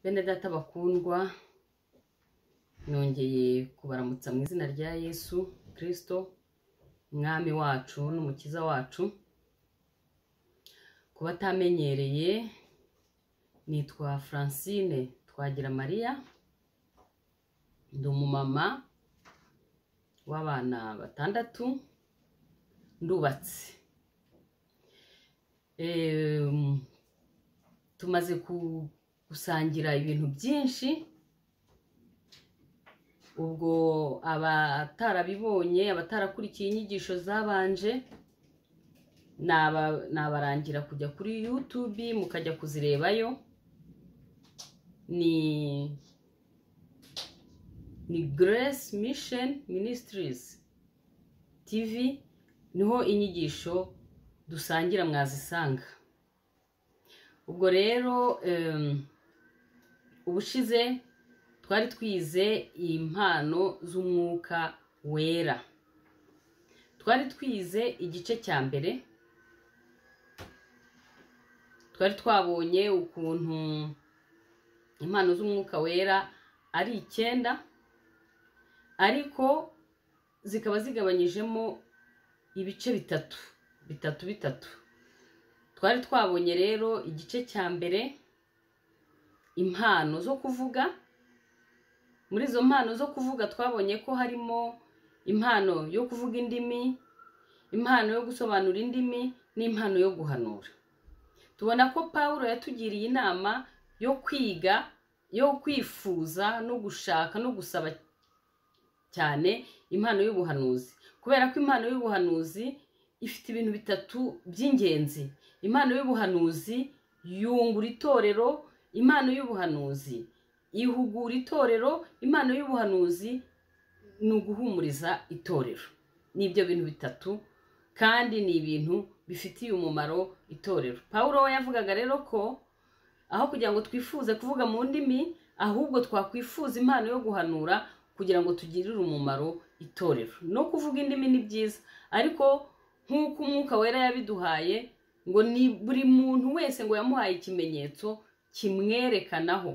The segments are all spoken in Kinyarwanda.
bene data bakundwa nongeye kubaramutsa mu izina rya yesu kirisito umwami wacu n'umukiza wacu ku batamenyereye nitwa francine twagira mariya ndi umumama w'abana batandatu ndubatse Em, tumaze ku- gusangira ibintu byinshi ubwo abatarabibonye abatarakurikiye inyigisho zabanje naba- nabarangira kujya kuri yutubi mukajya kuzirebayo ni ni grace mission ministries tv niho inyigisho dusangira mwazisanga ubwo rero em, ubushize twari twize impano z'umwuka wera twari twize igice cya mbere twari twabonye ukuntu impano z'umwuka wera ari icyenda ariko zikaba zigabanyijemo ibice bitatu bitatu bitatu twari twabonye rero igice cya mbere impano zo kuvuga muri izo mpano zo kuvuga twabonye ko harimo impano yo kuvuga indimi impano yo gusobanura indimi n'impano yo guhanura tubona ko paul yatugiriye inama yo kwiga yo kwifuza no gushaka no gusaba cyane impano y'ubuhanuzi kubera ko impano y'ubuhanuzi ifite ibintu bitatu by'ingenzi impano y'ubuhanuzi yungura itorero impano y'ubuhanuzi ihugura itorero impano y'ubuhanuzi ni uguhumuriza itorero ni ibyo bintu bitatu kandi ni ibintu bifitiye umumaro itorero pawulo we yavugaga rero ko aho kugira ngo twifuze kuvuga mu ndimi ahubwo twakwifuza impano yo guhanura kugira ngo tugirire umumaro itorero no kuvuga indimi ni byiza ariko nk'uko umwuka wera yabiduhaye ngo ni buri muntu wese ngo yamuhaye ikimenyetso kimwerekanaho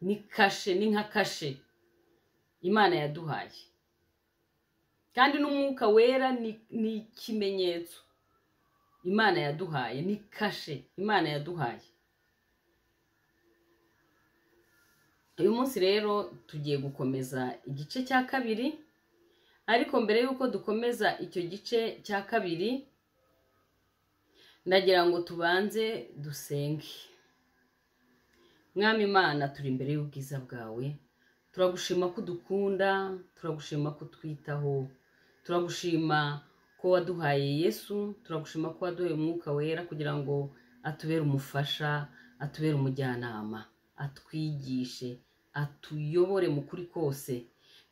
ni kashe ni nka kashe imana yaduhaye kandi n'umwuka wera ni ni ikimenyetso imana yaduhaye ni kashe imana yaduhaye uyu munsi rero tugiye gukomeza igice cya kabiri ariko mbere y'uko dukomeza icyo gice cya kabiri ndagira ngo tubanze dusenge mwami imana turi imbere y'ubwiza bwawe turagushima ko udukunda turagushima ko utwitaho turagushima ko waduhaye yesu turagushima ko waduhaye umwuka wera kugira ngo atubere umufasha atubere umujyanama atwigishe atuyobore mu kuri kose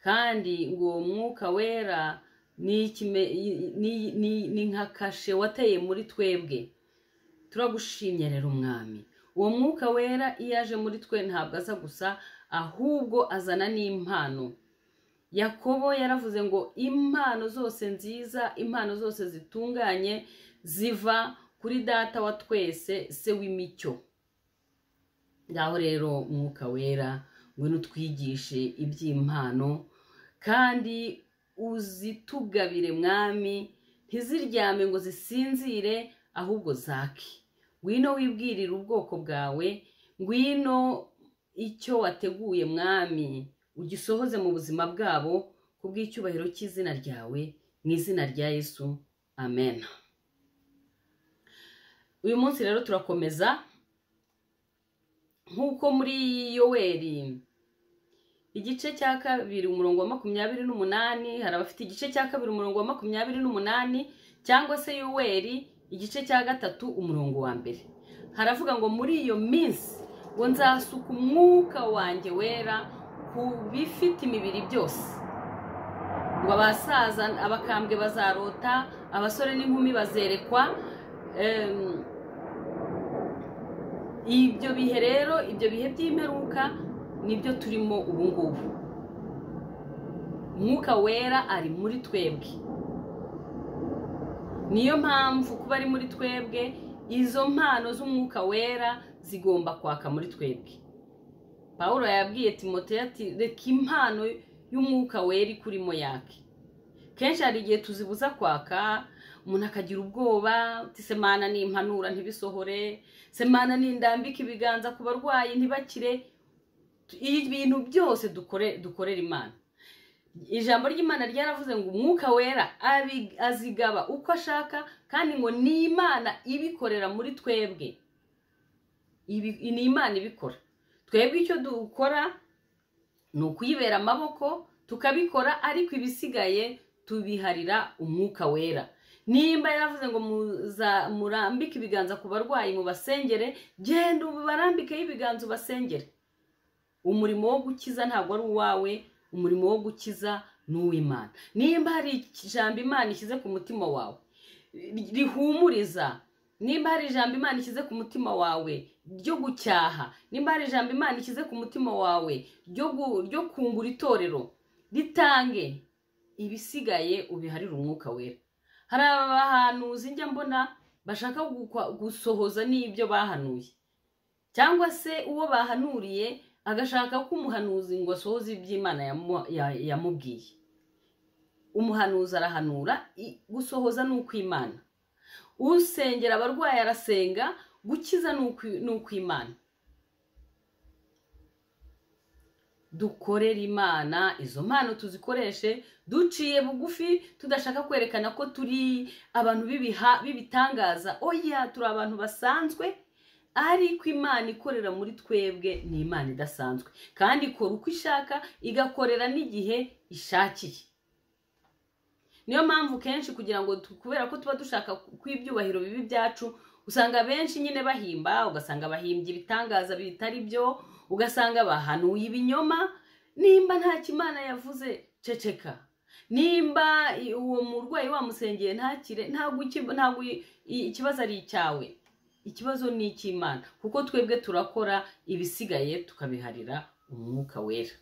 kandi ngo uwo mwuka wera ni ikime- i- ni- ni- ni nka kashe wateye muri twebwe turagushimye rero umwami uwo mwuka wera iyo aje muri twe ntabwo aza gusa ahubwo azana n'impano yakobo yaravuze ngo impano zose nziza impano zose zitunganye ziva kuri data wa twese se w'imicyo ngaho rero umwuka wera ngwino utwigishe iby'impano kandi uzitugabire mwami ntiziryame ngo zisinzire ahubwo zake ngwino wibwirire ubwoko bwawe ngwino icyo wateguye mwami ugisohoze mu buzima bwabo ku bw'icyubahiro cy'izina ryawe mu izina rya yesu amen uyu munsi rero turakomeza nk'uko muri yoweri igice cya kabiri umurongo wa makumyabiri n'umunani hari abafite igice cya kabiri umurongo wa makumyabiri n'umunani cyangwa se yoweri igice cya gatatu umurongo wa mbere haravuga ngo muri iyo minsi ngo nzasuka umwuka wanjye wera ku bifite imibiri byose ngo abasaza abakambwe bazarota abasore n'inkumi bazerekwa em, ibyo bihe rero ibyo bihe by'imperuka nibyo turimo ubu ngubu umwuka wera ari muri twebwe niyo mpamvu kuba ari muri twebwe izo mpano z'umwuka wera zigomba kwaka muri twebwe paul yabwiye timote ati reka impano y'umwuka wera ikurimo yake kenshi hari igihe tuzibuza kwaka umuntu akagira ubwoba semana ni impanura ntibisohore semana ni indambika ibiganza ku barwayi ntibakire ibintu byose dukorera imana ijambo ry'imana ryaravuze ngo umwuka wera azigaba uko ashaka kandi ngo ni imana ibikorera muri twebwe ni imana ibikora twebwe icyo dukora ni ukuyibera amaboko tukabikora ariko ibisigaye tubiharira umwuka wera nimba yaravuze ngo murambike ibiganza ku barwayi mubasengere genda ubarambikeho ibiganza ubasengere umurimo wo gukiza ntabwo ari uwawe umurimo wo gukiza ni uw'imana nimba hari ijambo imana ishyize ku mutima wawe rihumuriza nimba hari ijambo imana ishyize ku mutima wawe ryo gucyaha nimba hari ijambo imana ishyize ku mutima wawe ryo kungura itorero ritange ibisigaye ubiharire umwuka wera hari abahanuzi njya mbona bashaka gusohoza n'ibyo bahanuye cyangwa se uwo bahanuriye agashaka ko umuhanuzi ngo asohoze iby'imana yamubwiye umuhanuzi arahanura gusohoza ni ukw'imana usengera abarwayi arasenga gukiza ni ukw'imana dukorera imana izo mpano tuzikoreshe duciye bugufi tudashaka kwerekana ko turi abantu b'ibitangaza oya turi abantu basanzwe ariko imana ikorera muri twebwe ni imana idasanzwe kandi ikora uko ishaka igakorera n'igihe ishakiye niyo mpamvu kenshi kugira ngo kubera ko tuba dushaka kw'ibyubahiro bibi byacu usanga benshi nyine bahimba ugasanga bahimbye ibitangaza bitari byo ugasanga bahanuye ibinyoma nimba nta kimana yavuze ceceka nimba uwo murwayi wamusengeye ntakire ntabwo ikibazo ari icyawe ikibazo ni icy'imana kuko twebwe turakora ibisigaye tukabiharira umwuka wera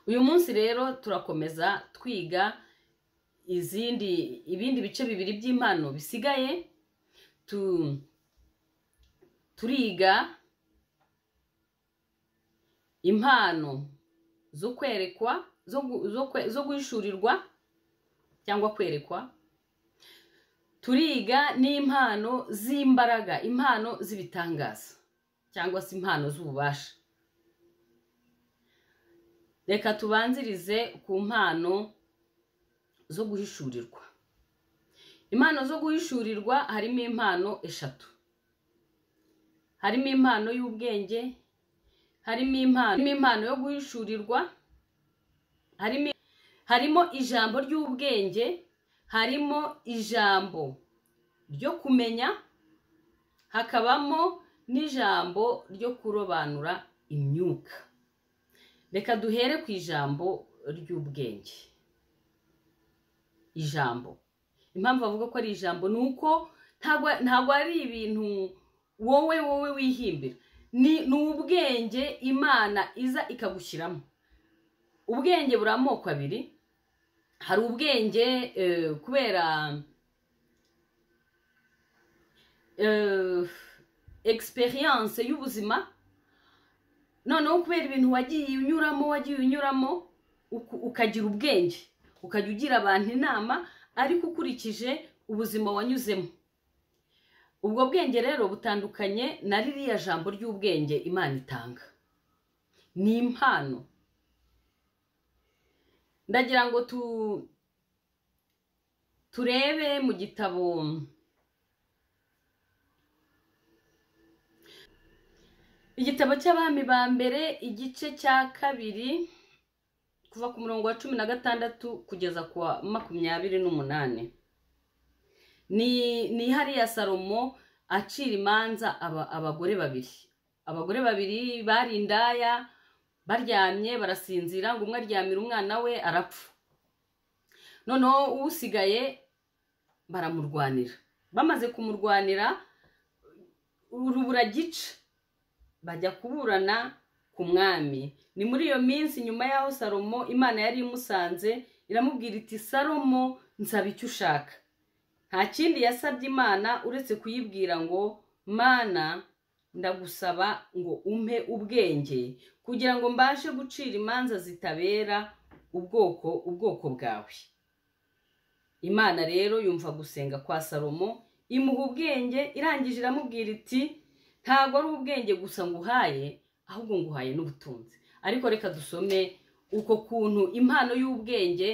uyu munsi rero turakomeza twiga izindi ibindi bice bibiri by'impano bisigaye turiga impano zo kwerekwa zo guhishurirwa cyangwa kwerekwa turiga n'impano z'imbaraga impano z'ibitangaza cyangwa se impano z'ububasha reka tubanzirize ku mpano zo guhishurirwa impano zo guhishurirwa harimo impano eshatu harimo impano y'ubwenge harimo impano yo guhishurirwa harimo ijambo ry'ubwenge harimo ijambo ryo kumenya hakabamo n'ijambo ryo kurobanura imyuka reka duhere ku ijambo ry'ubwenge ijambo impamvu bavuga ko ari ijambo ni uko ntabwo ari ibintu wowe wowe wihimbira ni ubwenge imana iza ikagushyiramo ubwenge buri amoko abiri hari ubwenge kubera egisperiyanse y'ubuzima noneho kubera ibintu wagiye unyuramo wagiye unyuramo ukagira ubwenge ukajya ugira abantu inama ariko ukurikije ubuzima wanyuzemo ubwo bwenge rero butandukanye na ririya jambo ry'ubwenge imana itanga ni impano ndagira ngo turebe mu gitabo igitabo cy'abami ba mbere igice cya kabiri kuva ku murongo wa cumi na gatandatu kugeza ku wa makumyabiri n'umunani ni hariya salomo acira imanza abagore babiri abagore babiri bari indaya baryamye barasinzira ngo umwe aryamira umwana we arapfa noneho usigaye baramurwanira bamaze kumurwanira urubura gica bajya kuburana ku mwami ni muri iyo minsi nyuma y'aho salomo imana yari imusanze iramubwira iti salomo nsaba icyo ushaka nta kindi yasabye imana uretse kuyibwira ngo mana ndagusaba ngo umpe ubwenge kugira ngo mbashe gucira imanza zitabera ubwoko ubwoko bwawe imana rero yumva gusenga kwa salomo imuha ubwenge irangije iramubwira iti ntabwo ari ubwenge gusa nguhaye ahubwo nguhaye n'ubutunzi ariko reka dusome uko kuntu impano y'ubwenge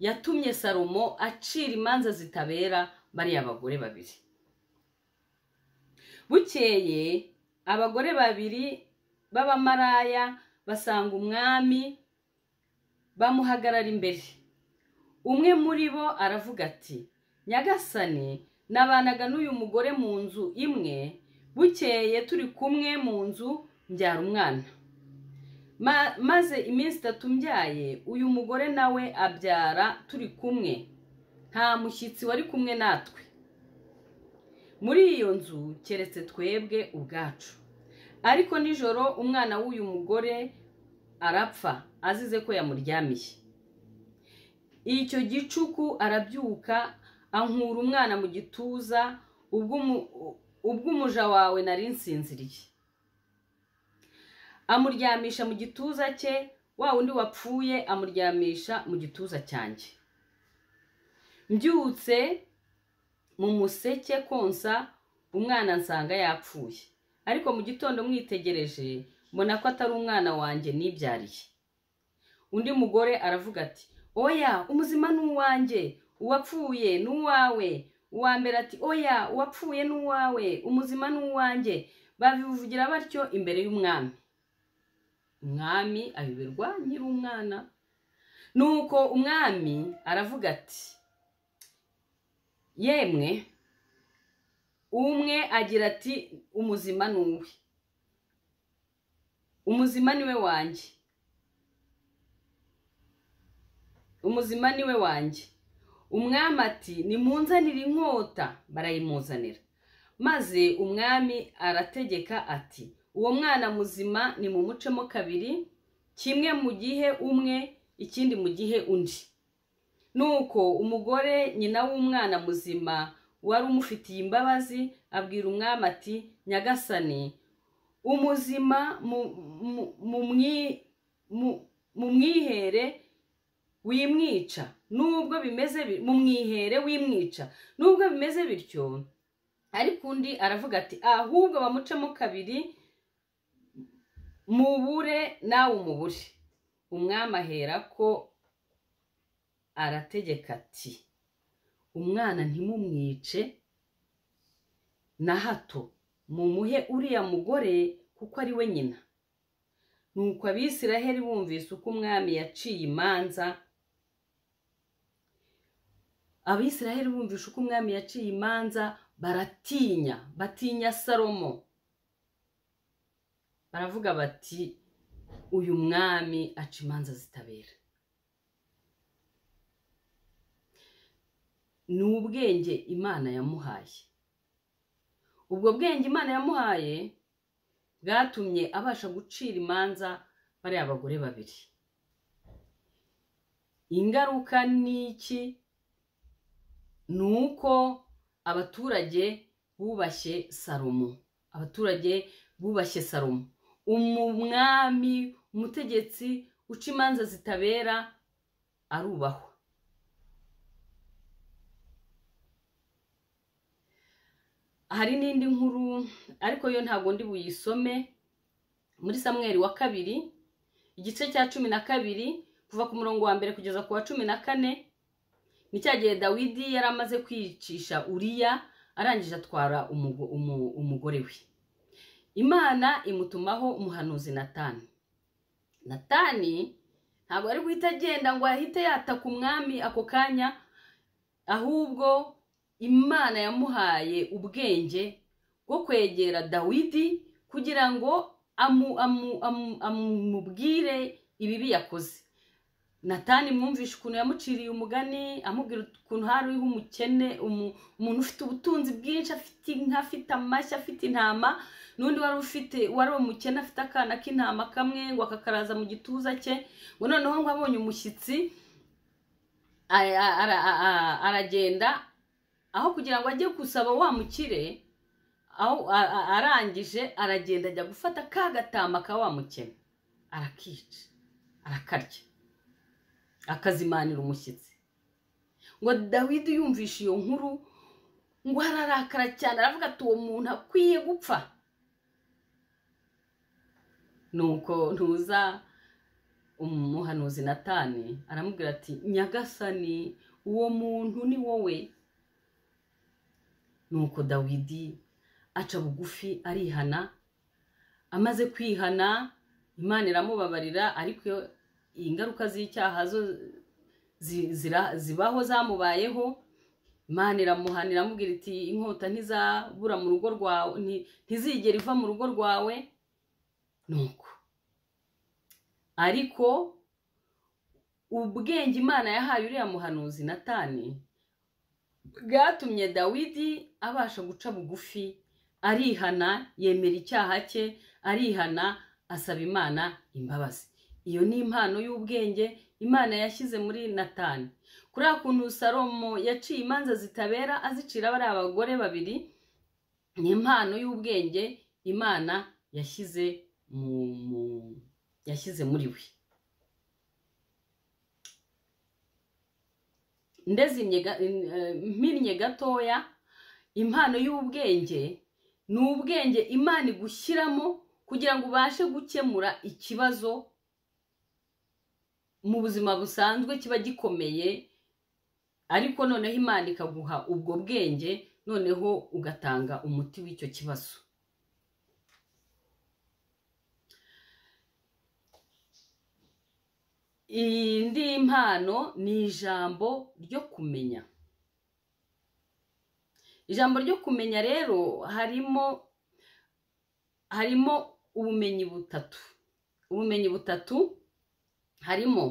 yatumye salomo acira imanza zitabera bariya bagore babiri bukeye abagore babiri b'abamaraya basanga umwami bamuhagarara imbere umwe muri bo aravuga ati nyagasani nabanaga n'uyu mugore mu nzu imwe bukeye turi kumwe mu nzu mbyara umwana maze iminsi itatu mbyaye uyu mugore nawe abyara turi kumwe nta mushyitsi wari kumwe natwe muri iyo nzu keretse twebwe ubwacu ariko nijoro umwana w'uyu mugore arapfa azize ko yamuryamiye icyo gicuku arabyuka ankura umwana mu gituza ubwo umuja wawe nari nsinziriye amuryamisha mu gituza cye wa wundi wapfuye amuryamisha mu gituza cyanjye mbyutse mu museke konsa umwana nsanga yapfuye ariko mu gitondo mwitegereje mbona ko atari umwana wanjye nibyariye undi mugore aravuga ati oya umuzima ni uwanjye uwapfuye ni uwawe uwa mbere ati oya uwapfuye ni uwawe umuzima ni uwanjye babivugira batyo imbere y'umwami umwami ayoberwa nyir'umwana nuko umwami aravuga ati yemwe umwe agira ati umuzima ni uwe umuzima ni we wanjye umuzima ni we wanjye umwami ati nimunzanire inkota barayimuzanira maze umwami arategeka ati uwo mwana muzima nimumucemo kabiri kimwe mu gihe umwe ikindi mu gihe undi nuko umugore nyina w'umwana muzima wari umufitiye imbabazi abwira umwami ati nyagasani umuzima mu mwihere wimwica nubwo bimeze mu mwihere wimwica nubwo bimeze bityo ariko undi aravuga ati ahubwo bamucemo kabiri mubure nawe umubure umwami ahera ko arategeka ati umwana ntimumwice na hato mumuhe uriya mugore kuko ari we nyina nuko abisiraheli bumvise uko umwami yaciye imanza abisiraheli bumvishe uko umwami yaciye imanza baratinya batinya salomo baravuga bati uyu mwami aca imanza zitabera ni ubwenge imana yamuhaye ubwo bwenge imana yamuhaye bwatumye abasha gucira imanza bariya abagore babiri ingaruka ni iki ni uko abaturage bubashye salomo abaturage bubashye salomo umwami umutegetsi uca imanza zitabera arubahwa hari n'indi nkuru ariko yo ntabwo ndi buyisome muri samweri wa kabiri igice cya cumi na kabiri kuva ku murongo wa mbere kugeza ku wa cumi na kane ni cya gihe dawidi yari amaze kwicisha uriya arangije atwara umugore we imana imutumaho umuhanuzi natani natani ntabwo ari guhita agenda ngo ahite yataka umwami ako kanya ahubwo imana yamuhaye ubwenge bwo kwegera dawidi kugira ngo amubwire ibibi yakoze natani mwumvishe ukuntu yamuciriye umugani amubwira ukuntu hariho umukene umuntu ufite ubutunzi bwinshi afite inka afite amashyi afite intama n'undi wari ufite wari umukene afite akana k'intama kamwe ngo akakaraza mu gituza cye ngo noneho ngo abonye umushyitsi aragenda aho kugira ngo ajye gusaba wa mukire aho a- a- arangije aragenda ajya gufata ka gatama ka wa mukene arakica arakarya akazimanira umushyitsi ngo dawidi yumvishe iyo nkuru ngo ararakara cyane aravuga ati uwo muntu akwiye gupfa nuko ntuza umuhanuzi natani aramubwira ati nyagasani uwo muntu ni wowe nuko dawidi aca bugufi arihana amaze kwihana imana iramubabarira ariko iyo- ingaruka z'icyaha zo zi- zira- zibaho zamubayeho imana iramuhanira amubwira iti inkota ntizabura mu rugo rwawe nti- ntizigera iva mu rugo rwawe nuko ariko ubwenge imana yahaye uriya muhanuzi natani bwatumye dawidi abasha guca bugufi arihana yemera icyaha cye arihana asaba imana imbabazi iyo ni impano y'ubwenge imana yashyize muri natani kuri kuntu salomo yaciye imanza zitabera azicira bariya bagore babiri ni impano y'ubwenge imana yashyize mu, mu yashyize muri we ndezimye ga- in- eh, mpinnye gatoya impano y'ubwenge ni ubwenge imana igushyiramo kugira ngo ubashe gukemura ikibazo mu buzima busanzwe kiba gikomeye ariko noneho imana ikaguha ubwo bwenge noneho ugatanga umuti w'icyo kibazo indi mpano ni ijambo ryo kumenya ijambo ryo kumenya rero harimo harimo ubumenyi butatu ubumenyi butatu harimo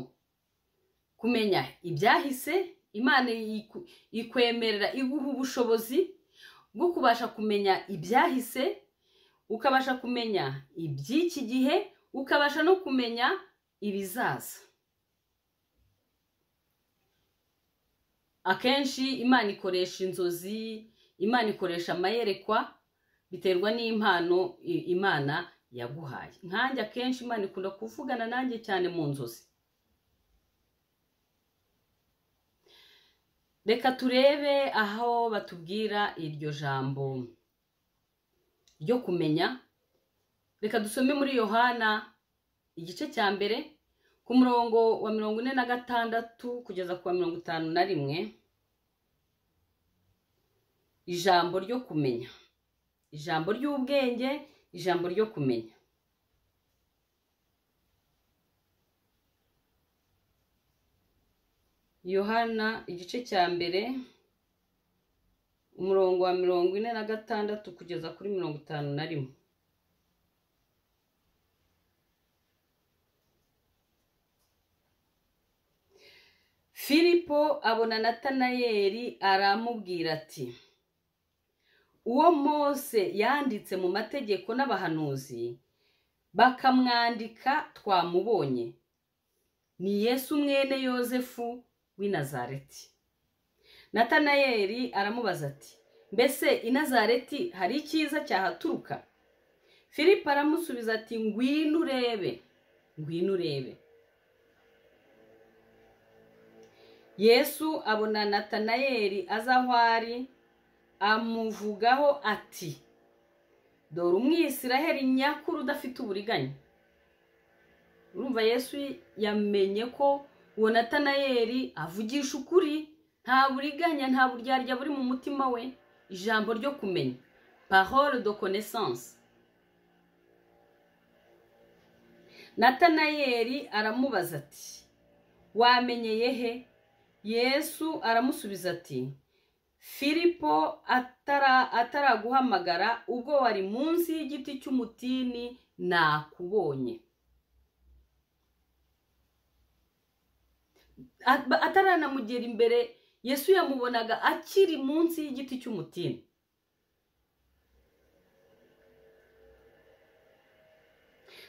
kumenya ibyahise imana iku- ikwemerera iguha ubushobozi bwo kubasha kumenya ibyahise ukabasha kumenya iby'iki gihe ukabasha no kumenya ibizaza akenshi imana ikoresha inzozi imana ikoresha amayerekwa biterwa n'impano i- imana yaguhaye nkanjye akenshi imana ikunda kuvugana nanjye cyane mu nzozi reka turebe aho batubwira iryo jambo ryo kumenya reka dusome muri yohana igice cya mbere ku murongo wa mirongo ine na gatandatu kugeza ku wa mirongo itanu na rimwe ijambo ryo kumenya ijambo ry'ubwenge ijambo ryo kumenya yohana igice cya mbere umurongo wa mirongo ine na gatandatu kugeza kuri mirongo itanu na rimwe filipo abona natanayeli aramubwira ati uwo mose yanditse mu mategeko n'abahanuzi bakamwandika twamubonye ni yesu mwene yozefu w'i nazareti natanayeli aramubaza ati mbese i nazareti hari icyiza cyahaturuka filipo aramusubiza ati ngwino urebe ngwino urebe yesu abona natanayeli aza aho ari amuvugaho ati dore umwisiraheli nyakuri udafite uburiganya urumva yesu yamenye ko uwo natanayeli avugisha ukuri nta buriganya nta buryarya buri mu mutima we ijambo ryo kumenya parole de connaissance natanayeli aramubaza ati wamenyeye he yesu aramusubiza ati filipo atara ataraguhamagara ubwo wari munsi y'igiti cy'umutini nakubonye At- ba- ataranamugera imbere yesu yamubonaga akiri munsi y'igiti cy'umutini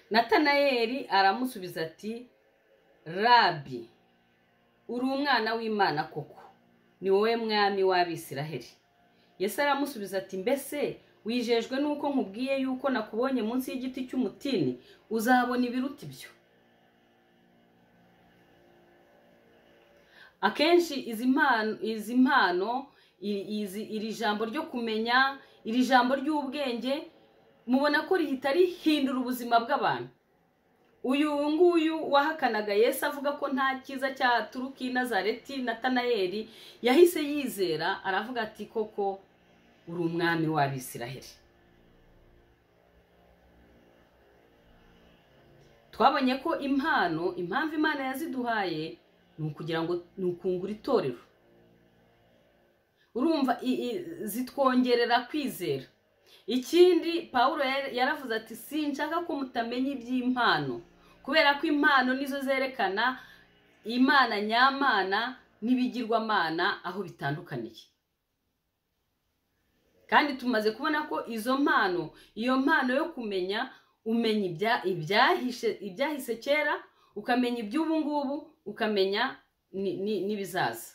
natanayeli aramusubiza ati rabi uri umwana w'imana koko ni wowe mwami w'abisiraheli yesu aramusubiza ati mbese wijejwe nuko nkubwiye yuko nakubonye munsi y'igiti cy'umutini uzabona ibiruta ibyo akenshi izi mpano izi mpano i- izi- iri jambo ryo kumenya iri jambo ry'ubwenge mubona ko rihita rihindura ubuzima bw'abantu uyu nguyu wahakanaga yesu avuga ko nta cyiza cyaturuka i nazareti na tanayeli yahise yizera aravuga ati koko uri umwami w'abisiraheli twabonye ko impano impamvu imana yaziduhaye ni ukugira ngo ni ukungura itorero urumva i- i- zitwongerera kwizera ikindi pawulo yar- yaravuze ati sinshaka ko mutamenya iby'impano kubera ko impano nizo zerekana imana nyamana n'ibigirwamana aho bitandukaniye kandi tumaze kubona ko izo mpano iyo mpano yo kumenya umenya ibya- ibyahishe ibyahise kera ukamenya iby'ubu ngubu ukamenya ni- ni- n'ibizaza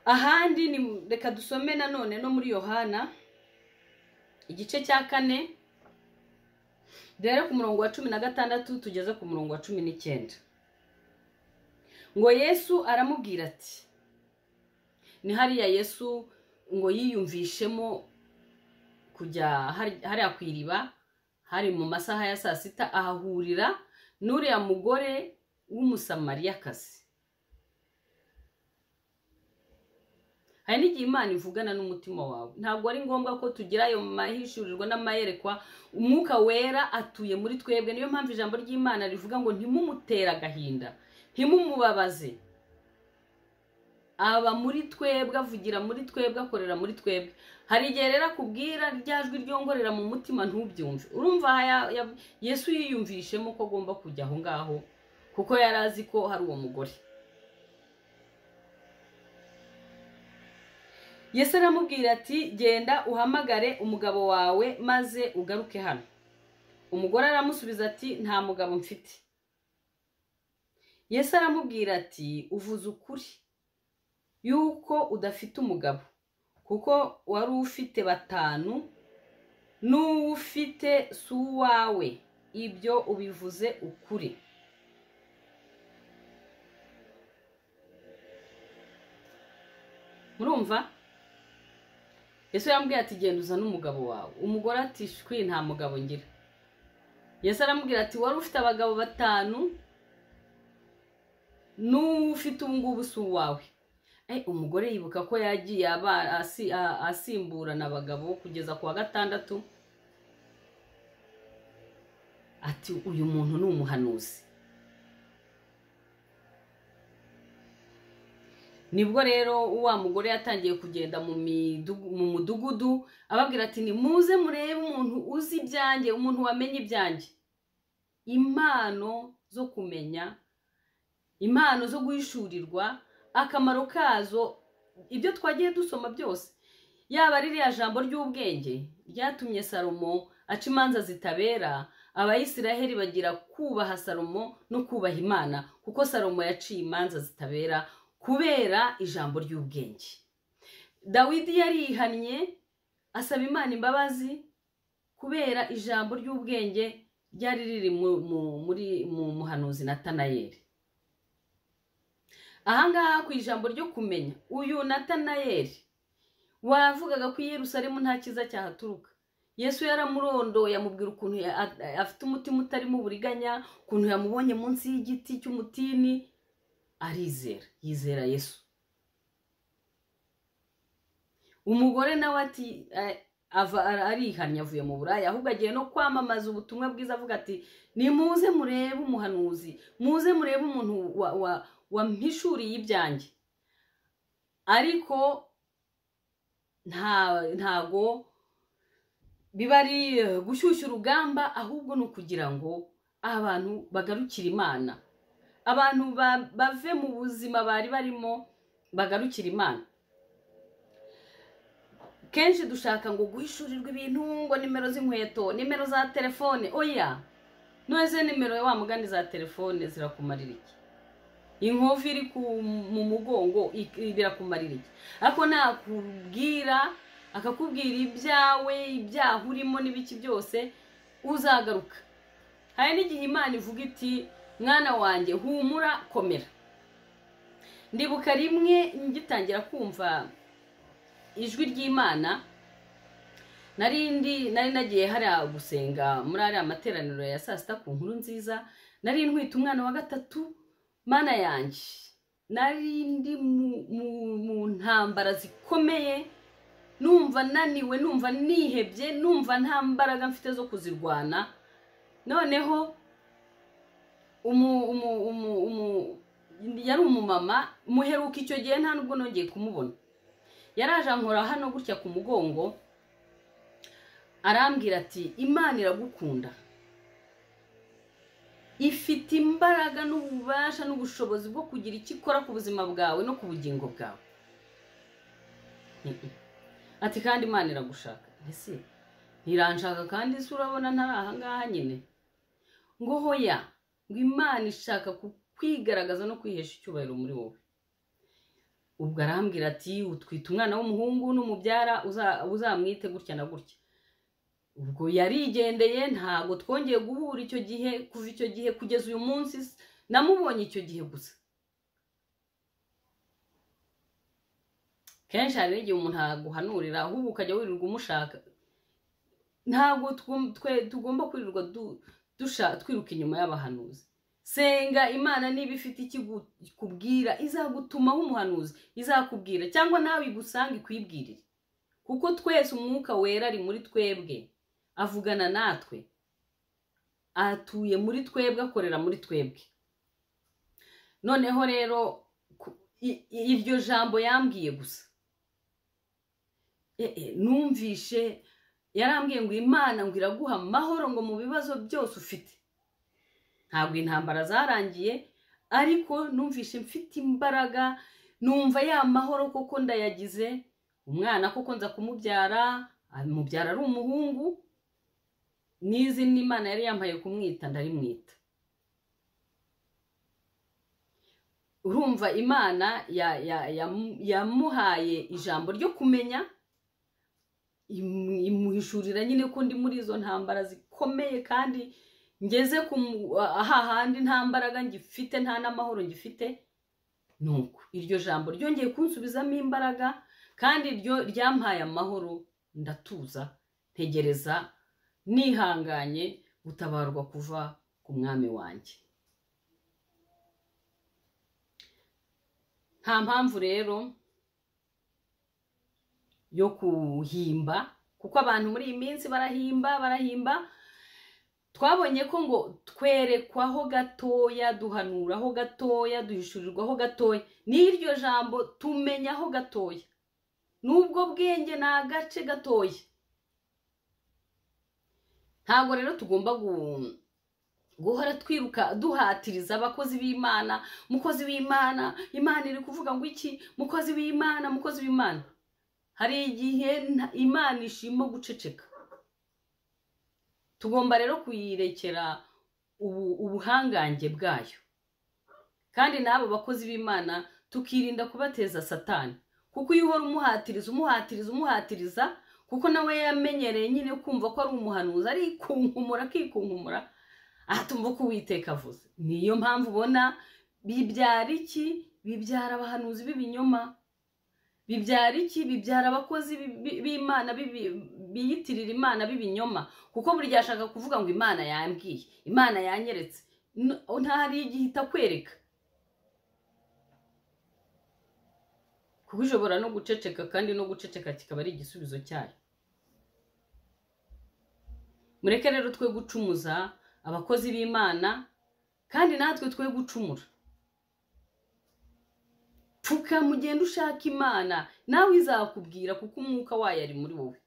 ahandi ni reka dusome nanone no muri yohana igice cya kane duhere ku murongo wa cumi na gatandatu tugeze ku murongo wa cumi n'icyenda ngo yesu aramubwira ati ni hariya yesu ngo yiyumvishemo kujya hari- hariya ku iriba hari mu masaha ya saa sita ahahurira n'uriya mugore w'umusamariyakazi hari n'igihe imana ivugana n'umutima wawe ntabwo ari ngombwa ko tugira ayo mahishurirwa n'amayerekwa umwuka wera atuye muri twebwe niyo mpamvu ijambo ry'imana rivuga ngo ntimumutere agahinda ntimumubabaze aba muri twebwe avugira muri twebwe akorera muri twebwe hari igihe rero akubwira rya jwi ryongorera mu mutima ntubyumve urumva aha ya- ya- yesu yiyumvishemo ko agomba kujya aho ngaho kuko yari azi ko hari uwo mugore yesu aramubwira ati genda uhamagare umugabo wawe maze ugaruke hano umugore aramusubiza ati nta mugabo mfite yesu aramubwira ati uvuze ukuri yuko udafite umugabo kuko wari ufite batanu n'uwo ufite si uwawe ibyo ubivuze ukuri murumva yesu yambwiye ati genda uzane umugabo wawe umugore ati shwi nta mugabo ngira yesu aramubwira ati wari ufite abagabo batanu n'uwo ufite ubu ngubu si uwawe Eh, umugore yibuka ko yagiye aba- asi- a- asimburana abagabo kugeza ku wa gatandatu ati uyu muntu ni umuhanuzi nibwo rero wa mugore yatangiye kugenda mu midugu- mu mudugudu ababwira ati nimuze murebe umuntu uzi ibyanjye umuntu wamenye ibyanjye impano zo kumenya impano zo guhishurirwa akamaro kazo ibyo twagiye dusoma byose yaba ari ririya jambo ry'ubwenge ryatumye salomo aca imanza zitabera abayisiraheli bagira kubaha salomo no kubaha imana kuko salomo yaciye imanza zitabera kubera ijambo ry'ubwenge dawidi yarihannye asaba imana imbabazi kubera ijambo ry'ubwenge ryari riri mu- mu- muri mu muhanuzi natanayeli ahangaha ku ijambo ryo kumenya uyu natanayeli wavugaga ko i Yerusalemu nta cyiza cyahaturuka yesu yaramurondoye amubwira ukuntu ya- a- afite umutima utarimo uburiganya ukuntu yamubonye munsi y'igiti cy'umutini arizera yizera yesu umugore nawe ati eh, ava- ar- arihannye avuye mu buraya ahubwo agiye no kwamamaza ubutumwa bwiza avuga ati nimuze murebe umuhanuzi muze murebe umuntu wa- wa- wampishuriye ibyanjye ariko nta- ntago biba ari eh, gushyushya urugamba ahubwo ni ukugira ngo abantu bagarukire imana abantu ba- bave mu buzima bari barimo bagarukira imana kenshi dushaka ngo guhishurirwa ibintu ngo nimero z'inkweto nimero za telefone oya none izo nimero wa mugani za telefone zirakumarira iki inkovu iri ku- mu mugongo i- birakumarira iki ariko nakubwira akakubwira ibyawe ibyaha urimo n'ibiki byose uzagaruka hari n'igihe imana ivuga iti mwana wanjye humura komera ndibuka rimwe ngitangira kumva ijwi ry'imana nari ndi nari nagiye hariya gusenga muri ariya materaniro ya saa sita ku nkuru nziza nari ntwite umwana wa gatatu mana yanjye nari ndi mu- mu- mu ntambara zikomeye numva naniwe numva nihebye numva nta mbaraga mfite zo kuzirwana noneho umu umu umu umu yari umumama muheruka icyo gihe nta nubwo nongeye kumubona yaraje ankora hano gutya ku mugongo arambwira ati imana iragukunda ifite imbaraga n'ububasha n'ubushobozi bwo kugira icyo ikora ku buzima bwawe no ku bugingo bwawe Mhm. ati kandi imana iragushaka ese ntiranshaka kandi isi urabona ntari ahangaha nyine ngo hoya ngo imana ishaka ku- kwigaragaza no kwihesha icyubahiro muri wowe ubwo arambwira ati utwite umwana w'umuhungu n'umubyara uza- uzamwite gutya na gutya ubwo yarigendeye ntabwo twongeye guhura icyo gihe kuva icyo gihe kugeza uyu munsi s- namubonye icyo gihe gusa kenshi hari n'igihe umuntu aguhanurira ahubwo ukajya wirirwa umushaka ntabwo twum- twe- tugomba kwirirwa du- dusha- twiruka inyuma y'abahanuzi senga imana niba ifite ikikubwira izagutumaho umuhanuzi izakubwira cyangwa nawe igusanga ikwibwirire kuko twese umwuka wera ari muri twebwe avugana natwe atuye muri twebwe akorera muri twebwe noneho rero ku- i- i- iryo jambo yambwiye gusa E- e, numvishe yarambwiye ngo imana ngo iraguha amahoro ngo mu bibazo byose ufite ntabwo intambara zarangiye ariko numvishe mfite imbaraga numva ya mahoro koko ndayagize umwana koko nza kumubyara amubyara ari umuhungu n'izina imana yari yambaye kumwita ndarimwita urumva imana ya- ya- yamu- yamuhaye ijambo ryo kumenya imu- imuhishurira nyine ko ndi muri izo ntambara zikomeye kandi ngeze ku mu- ahahandi nta mbaraga ngifite nta n'amahoro ngifite nuko iryo jambo ryongeye kunsubizamo imbaraga kandi ryo ryampaye amahoro ndatuza ntegereza nihanganye gutabarwa kuva ku mwami wanjye nta mpamvu rero yo kuhimba kuko abantu muri iyi minsi barahimba barahimba twabonye ko ngo twerekwaho gatoya duhanuraho gatoya duhishurirwaho gatoya n'iryo jambo tumenyaho gatoya n'ubwo bwenge ni agace gatoya ntabwo rero tugomba gu- guhora twiruka duhatiriza abakozi b'imana mukozi w'imana imana iri kuvuga ngo iki mukozi w'imana mukozi w'imana hari igihe nta- imana ishima guceceka tugomba rero kuyirekera ubu- ubuhangange bwayo kandi n'abo bakozi b'imana tukirinda kubateza satani kuko iyo uhora umuhatiriza umuhatiriza umuhatiriza kuko nawe yamenyereye nyine kumva ko ari umuhanuzi arikunkumura akikunkumura atumva uko uwiteka avuze niyo mpamvu ubona bibyara iki bibyara abahanuzi b'ibinyoma bibyara iki bibyara abakozi bi- bi- b'imana bibi- biyitirira imana b'ibinyoma kuko buri gihe ashaka kuvuga ngo imana yambwiye imana yanyeretse N- nta hari igihe itakwereka kuko ishobora no guceceka kandi no guceceka kikaba ari igisubizo cyayo mureke rero twe gucumuza abakozi b'imana kandi natwe twe gucumura pfuka mugende ushaka imana nawe izakubwira kuko umwuka wayo ari muri wowe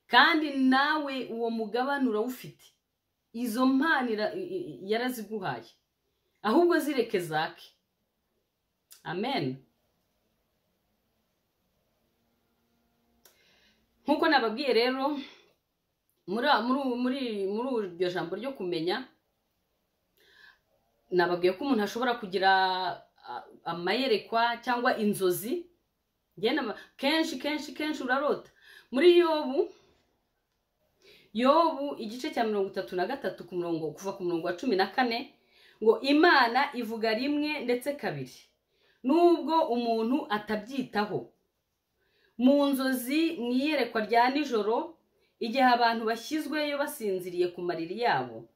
kandi nawe uwo mugabane urawufite izo mpano ira- i- i- yaraziguhaye ahubwo zireke zake amen nk'uko nababwiye rero muri muri muri muri iryo jambo ryo kumenya nababwiye ko umuntu ashobora kugira ah, amayerekwa cyangwa inzozi njye nama- kenshi kenshi kenshi urarota muri yobu yobu igice cya mirongo itatu na gatatu ku murongo kuva ku murongo wa cumi na kane ngo imana ivuga rimwe ndetse kabiri nubwo umuntu atabyitaho mu nzozi mu iyerekwa rya nijoro igihe abantu bashyizweyo basinziriye ku mariri yabo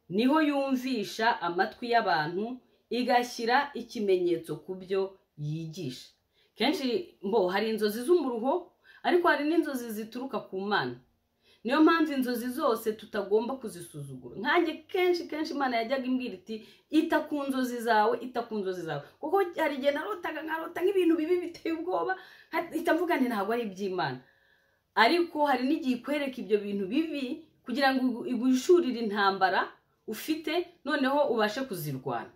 niho yumvisha amatwi y'abantu igashyira ikimenyetso ku byo yigisha kenshi mbo hari inzozi z'umuruho ariko hari n'inzozi zituruka ku mana niyo mpamvu inzozi zose tutagomba kuzisuzugura nkanjye kenshi kenshi imana yajyaga imbwira iti ita ku nzozi zawe ita ku nzozi zawe kuko hari igihe narotaga nkarota nk'ibintu bibi biteye ubwoba mpita mvuga nti ntabwo ari iby'imana ariko hari n'igihe ikwereka ibyo bintu bibi kugira ngo igu- igwishurire intambara ufite noneho ubashe kuzirwana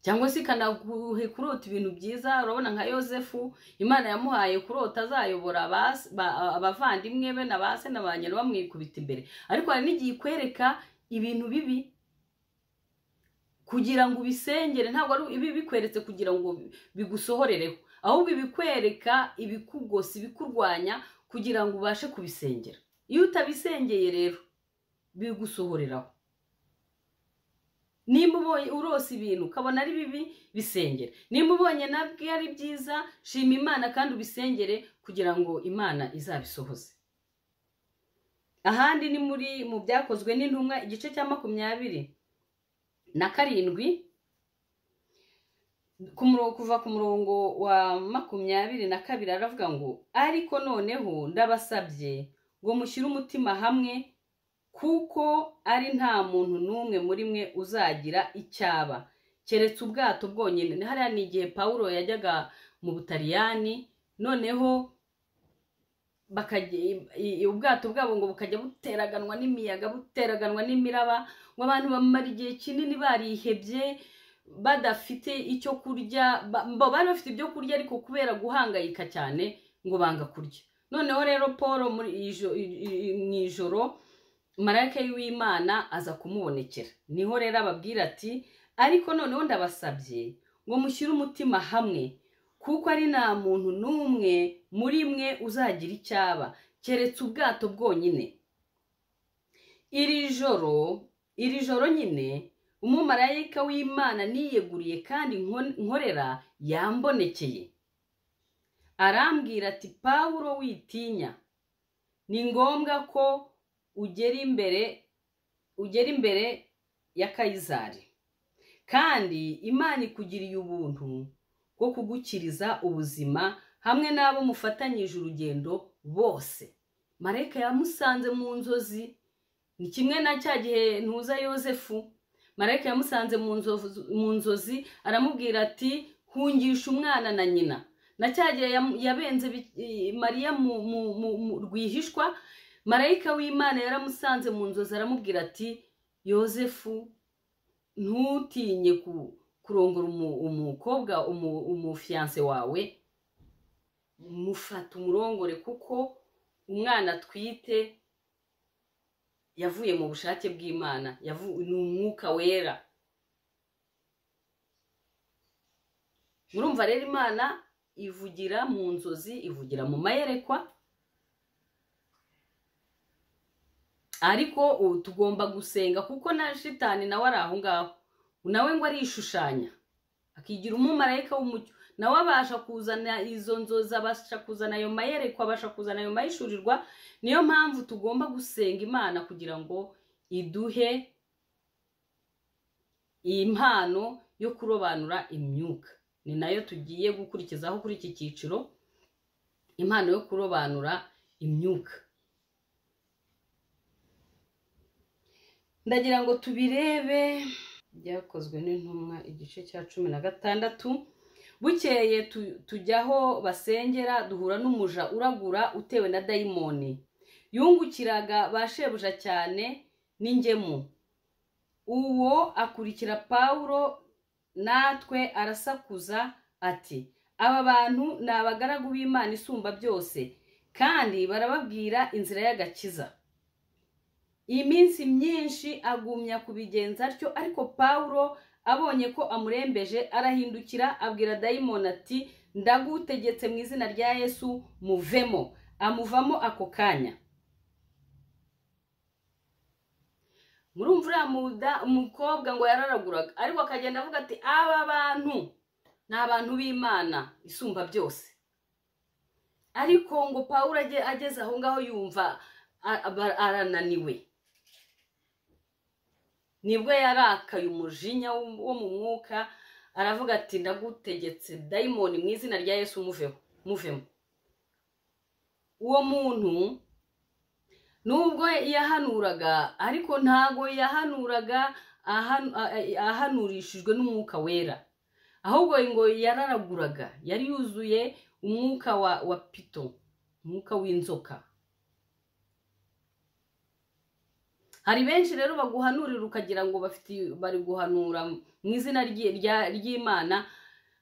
cyangwa se ikanaguhe kurota ibintu byiza urabona nka yosefu imana yamuhaye kurota azayobora abas- ba- abavandimwe be na ba se na ba nyina bamwikubita imbere ariko hari n'igihe ikwereka ibintu bibi kugira ngo ubisengere ntabwo ari ibi bikweretse kugira ngo bigusohorereho ahubwo ibikwereka ibikugosa ibikurwanya kugira ngo ubashe kubisengera iyo utabisengeye rero bigusohoreraho nimba ubonye urose ibintu ukabona ari bibi bisengere nimba ubonye nabwo ari byiza shima imana kandi ubisengere kugira ngo imana izabisohoze ahandi ni muri mu byakozwe n'intumwa igice cya makumyabiri na karindwi ku murongo kuva ku murongo wa makumyabiri na kabiri aravuga ngo ariko noneho ndabasabye ngo mushyire umutima hamwe kuko ari nta muntu n'umwe muri mwe uzagira icyaba keretse ubwato bwonyine hariya ni igihe pawulo yajyaga mu butaliyani noneho bakajya i- i- ubwato bwabo ngo bukajya buteraganwa n'imiyaga buteraganwa n'imiraba ngo abantu bamara igihe kinini barihebye badafite icyo kurya ba- ba- bari bafite ibyo kurya ariko kubera guhangayika cyane ngo banga kurya noneho rero paul muri ijo- i- i- mu ijoro marayika w'imana aza kumubonekera niho rero ababwira ati ariko noneho ndabasabye ngo mushyire umutima hamwe kuko ari nta muntu n'umwe muri mwe uzagira icyaba keretse ubwato bwonyine iri joro iri joro nyine umumarayika w'imana niyeguriye kandi nko- nkorera yambonekeye arambwira ati pawulo witinya ni ngombwa ko ugera imbere ugera imbere ya kayizari kandi imana ikugiriye ubuntu bwo kugukiriza ubuzima hamwe n'abo mufatanyije urugendo bose marayika yamusanze mu nzozi ni kimwe na cya gihe ntuza yosefu marayika yamusanze mu nzovu- mu nzozi aramubwira ati hungisha umwana na nyina na cya gihe yam- yabenze bi- i- mariya mu mu- mu- mu rwihishwa marayika w'imana yaramusanze mu nzozi aramubwira ati yosefu ntutinye ku- kurongora umu- umukobwa umu- umufiyanse wawe mufata umurongore kuko umwana atwite yavuye mu bushake bw'imana yavu- ni umwuka wera murumva rero imana ivugira mu nzozi ivugira mu mayerekwa ariko ubu tugomba gusenga kuko na shitani nawe ari aho ngaho nawe ngo arishushanya akigira umumarayika w'umucyo nawe abasha kuzana izo nzozi abasha kuzana ayo mayerekwa abasha kuzana ayo mahishurirwa niyo mpamvu tugomba gusenga imana kugira ngo iduhe iyi mpano yo kurobanura imyuka ni nayo tugiye gukurikizaho kuri iki cyiciro impano yo kurobanura imyuka ndagira ngo tubirebe byakozwe n'intumwa igice cya cumi na gatandatu bukeye tu- tujyaho basengera duhura n'umuja uragura utewe na dayimoni yungukiraga ba shebuja cyane n'ingemu uwo akurikira pawulo natwe arasakuza ati aba bantu ni abagaragu b'imana isumba byose kandi barababwira inzira y'agakiza iminsi myinshi agumya kubigenza atyo ariko pawulo abonye ko amurembeje arahindukira abwira dayimoni ati ndagutegetse mu izina rya yesu muvemo amuvamo ako kanya murumva uriya muda- umukobwa ngo yararaguraga ariko akagenda avuga ati aba bantu ni abantu b'imana isumba byose ariko ngo pawulo age- ageze aho ngaho yumva a- aba- arananiwe nibwo yarakaye umujinya wo wo mu mwuka aravuga ati ndagutegetse dayimoni mu izina rya yesu muveho muvemo uwo muntu nubwo yahanuraga ariko ntago yahanuraga ahan- a- ahanurishijwe n'umwuka wera ahubwo ngo yararaguraga yari yuzuye umwuka wa, wa pito umwuka w'inzoka hari benshi rero baguhanurira ukagira ngo bafite bari guhanura mu izina ryi- rya- ry'imana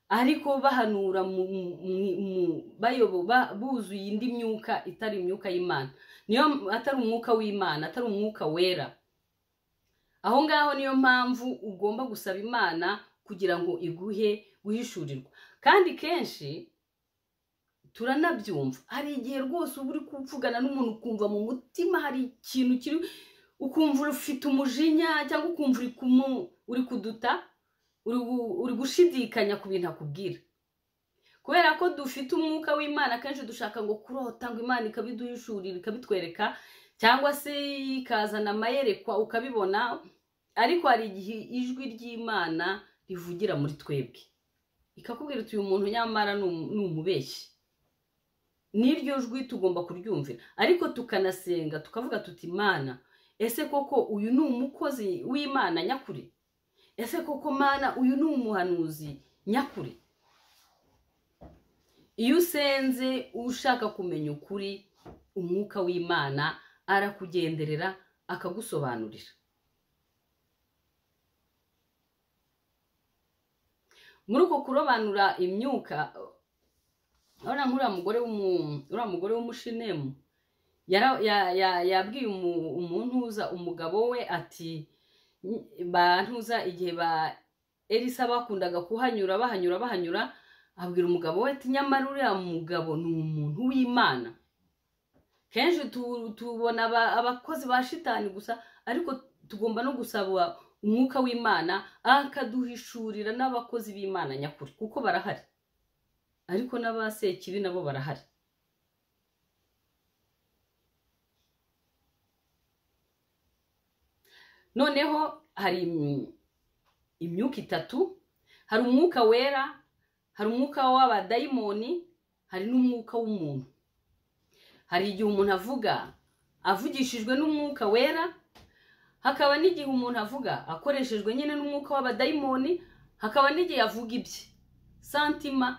ariko bahanura mu- mu- mu- mu- bayobo- ba- buzuye indi myuka itari imyuka y'imana niyo atari umwuka w'imana atari umwuka wera aho ngaho niyo mpamvu ugomba gusaba imana kugira ngo iguhe guhishurirwa kandi kenshi turanabyumva hari igihe rwose uba uri kuvugana n'umuntu ukumva mu mutima hari ikintu kiri ukumva ufite umujinya cyangwa ukumva uri kumu uri kuduta uri gu- uri gushidikanya ku bintu akubwira kubera ko dufite umwuka w'imana akenshi dushaka ngo kurota ngo imana ikabiduhishurira ikabitwereka cyangwa se ikazana amayerekwa ukabibona ariko hari igihe ijwi ry'imana rivugira muri twebwe ikakubwira iti uyu muntu nyamara ni um- ni umubeshyi n'iryo jwi tugomba kuryumvira ariko tukanasenga tukavuga tuti imana ese koko uyu ni umukozi w'imana nyakuri ese koko mana uyu ni umuhanuzi nyakuri iyo usenze ushaka kumenya ukuri umwuka w'imana arakugenderera akagusobanurira muri uko kurobanura imyuka urabona nk'uriya mugore w'umu- uriya mugore w'umushinemu yara- ya- ya- yabwiye umu- umuntuza umugabo we ati bantuza igihe ba elisa bakundaga kuhanyura bahanyura bahanyura abwira umugabo we ati nyamara uriya mugabo ni umuntu w'imana kenshi tu- tubona aba- abakozi ba shitani gusa ariko tugomba no gusaba umwuka w'imana akaduhishurira n'abakozi b'imana nyakuri kuko barahari ariko n'abasekibi nabo barahari noneho hari im- imyuka itatu hari umwuka wera hari umwuka w'abadayimoni hari n'umwuka w'umuntu hari igihe umuntu avuga avugishijwe n'umwuka wera hakaba n'igihe umuntu avuga akoreshejwe nyine n'umwuka w'abadayimoni hakaba n'igihe avuga ibye santima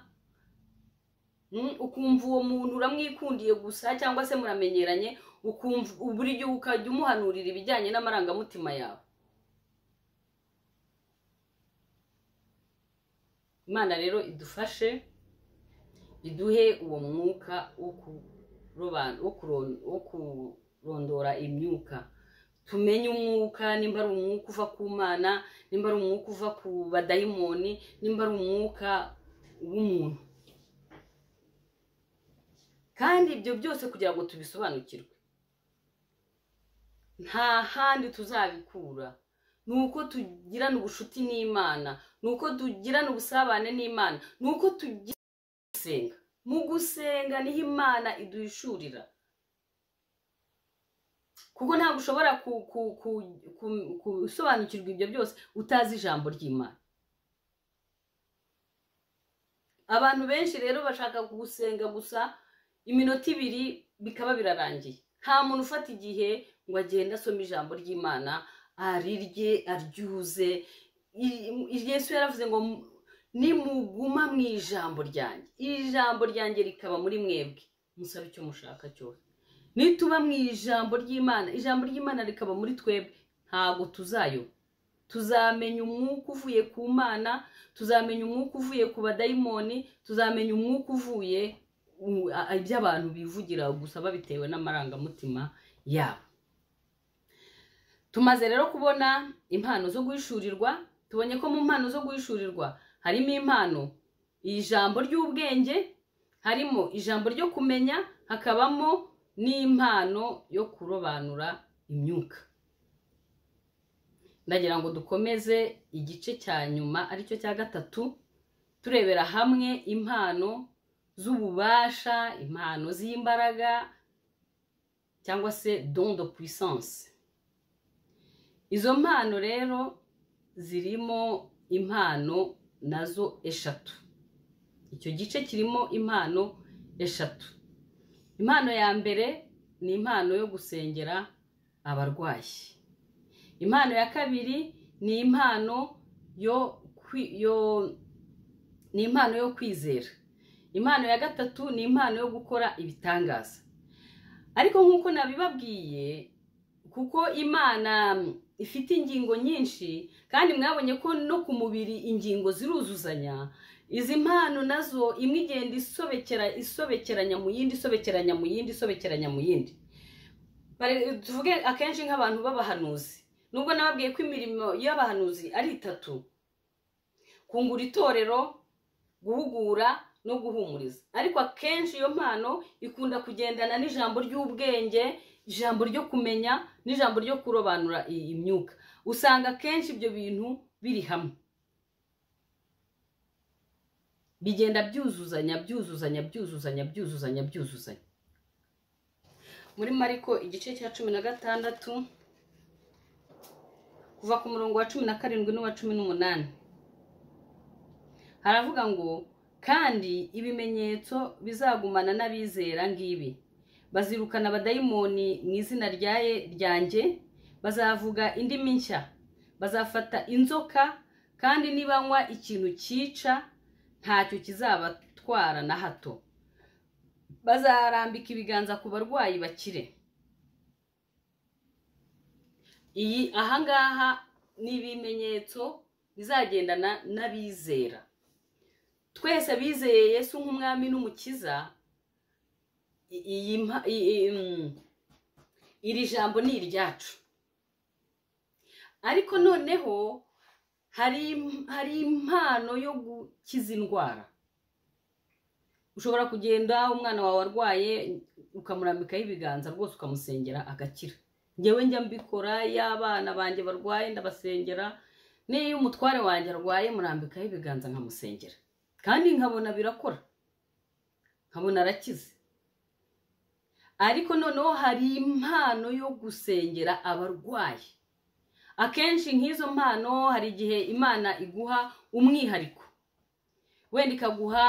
Mm, ukumva uwo muntu uramwikundiye gusa cyangwa se muramenyeranye ukumva buri gihe ukajya umuhanurira ibijyanye n'amarangamutima yawe imana rero idufashe iduhe uwo mwuka wo kuroban- wo kuron- wo kurondora imyuka tumenye umwuka nimba ari umwuka uva ku mana nimba ari umwuka uva ku badayimoni nimba ari umwuka w'umuntu kandi ibyo byose kugira ngo tubisobanukirwe nta handi tuzabikura ni uko tugirana ubucuti n'imana ni uko tugirana ubusabane n'imana ni uko tugira gusenga mu gusenga niho imana iduhishurira kuko ntabwo ushobora ku- ku- ku- ku- gusobanukirwa ibyo byose utazi ijambo ry'imana abantu benshi rero bashaka gusenga gusa iminota ibiri bikaba birarangiye nta muntu ufata igihe ngo agende asome ijambo ry'imana arirye aryuze I- i- yesu yaravuze ngo "Mu- nimuguma mu ijambo ryanjye iri jambo ryanjye rikaba muri mwebwe musabe icyo mushaka cyose nituba mu ijambo ry'imana ijambo ry'imana rikaba muri twebwe ntabwo tuzayo tuzamenya umwuka uvuye ku mana tuzamenya umwuka uvuye ku badayimoni tuzamenya umwuka uvuye u- a- iby'abantu bivugira gusa babitewe n'amarangamutima yabo tumaze rero kubona impano zo guhishurirwa tubonye ko mu mpano zo guhishurirwa harimo impano ijambo ry'ubwenge harimo ijambo ryo kumenya hakabamo n'impano yo kurobanura imyuka ndagira ngo dukomeze igice cya nyuma aricyo cya gatatu turebera hamwe impano z'ububasha impano z'imbaraga cyangwa se don de puissance izo mpano rero zirimo impano nazo eshatu icyo gice kirimo impano eshatu impano ya mbere ni impano yo gusengera abarwayi impano ya kabiri ni impano yo yo ni impano yo kwizera impano ya gatatu ni impano yo gukora ibitangaza ariko nk'uko nabibabwiye kuko imana ifite ingingo nyinshi kandi mwabonye ko no ku mubiri ingingo ziruzuzanya izi mpano nazo imwe igenda isobekera isobekeranya mu yindi isobekeranya mu yindi isobekeranya mu yindi tuvuge akenshi nk'abantu b'abahanuzi nubwo nababwiye ko imirimo y'abahanuzi ari itatu kungura itorero guhugura no guhumuriza ariko akenshi iyo mpano ikunda kugendana n'ijambo ry'ubwenge ijambo ryo kumenya n'ijambo ryo kurobanura imyuka usanga akenshi ibyo bintu biri hamwe bigenda byuzuzanya byuzuzanya byuzuzanya byuzuzanya byuzuzanya muri mariko igice cya cumi na gatandatu kuva ku murongo wa cumi na karindwi n'uwa cumi n'umunani haravuga ngo kandi ibimenyetso bizagumana n'abizera ngibi bazirukana abadayimoni mu izina ryanjye bazavuga indimi nshya bazafata inzoka kandi nibanywa ikintu cyica ntacyo kizabatwara na hato bazarambika ibiganza ku barwayi bakire iyi ahangaha ni ibimenyetso bizagendana n'abizera twese abizeye Yesu nk'umwami n'umukiza iri jambo ni iryacu ariko noneho hari impano yo gukiza indwara ushobora kugenda umwana wawe arwaye ukamurambikaho ibiganza rwose ukamusengera agakira ngewe njya mbikora y'abana banjye barwaye ndabasengera n'iyo umutware wanjye arwaye murambikaho ibiganza nkamusengera kandi nkabona birakora nkabona arakize ariko noneho hari impano yo gusengera abarwayi akenshi nk'izo mpano hari igihe imana iguha umwihariko wenda ikaguha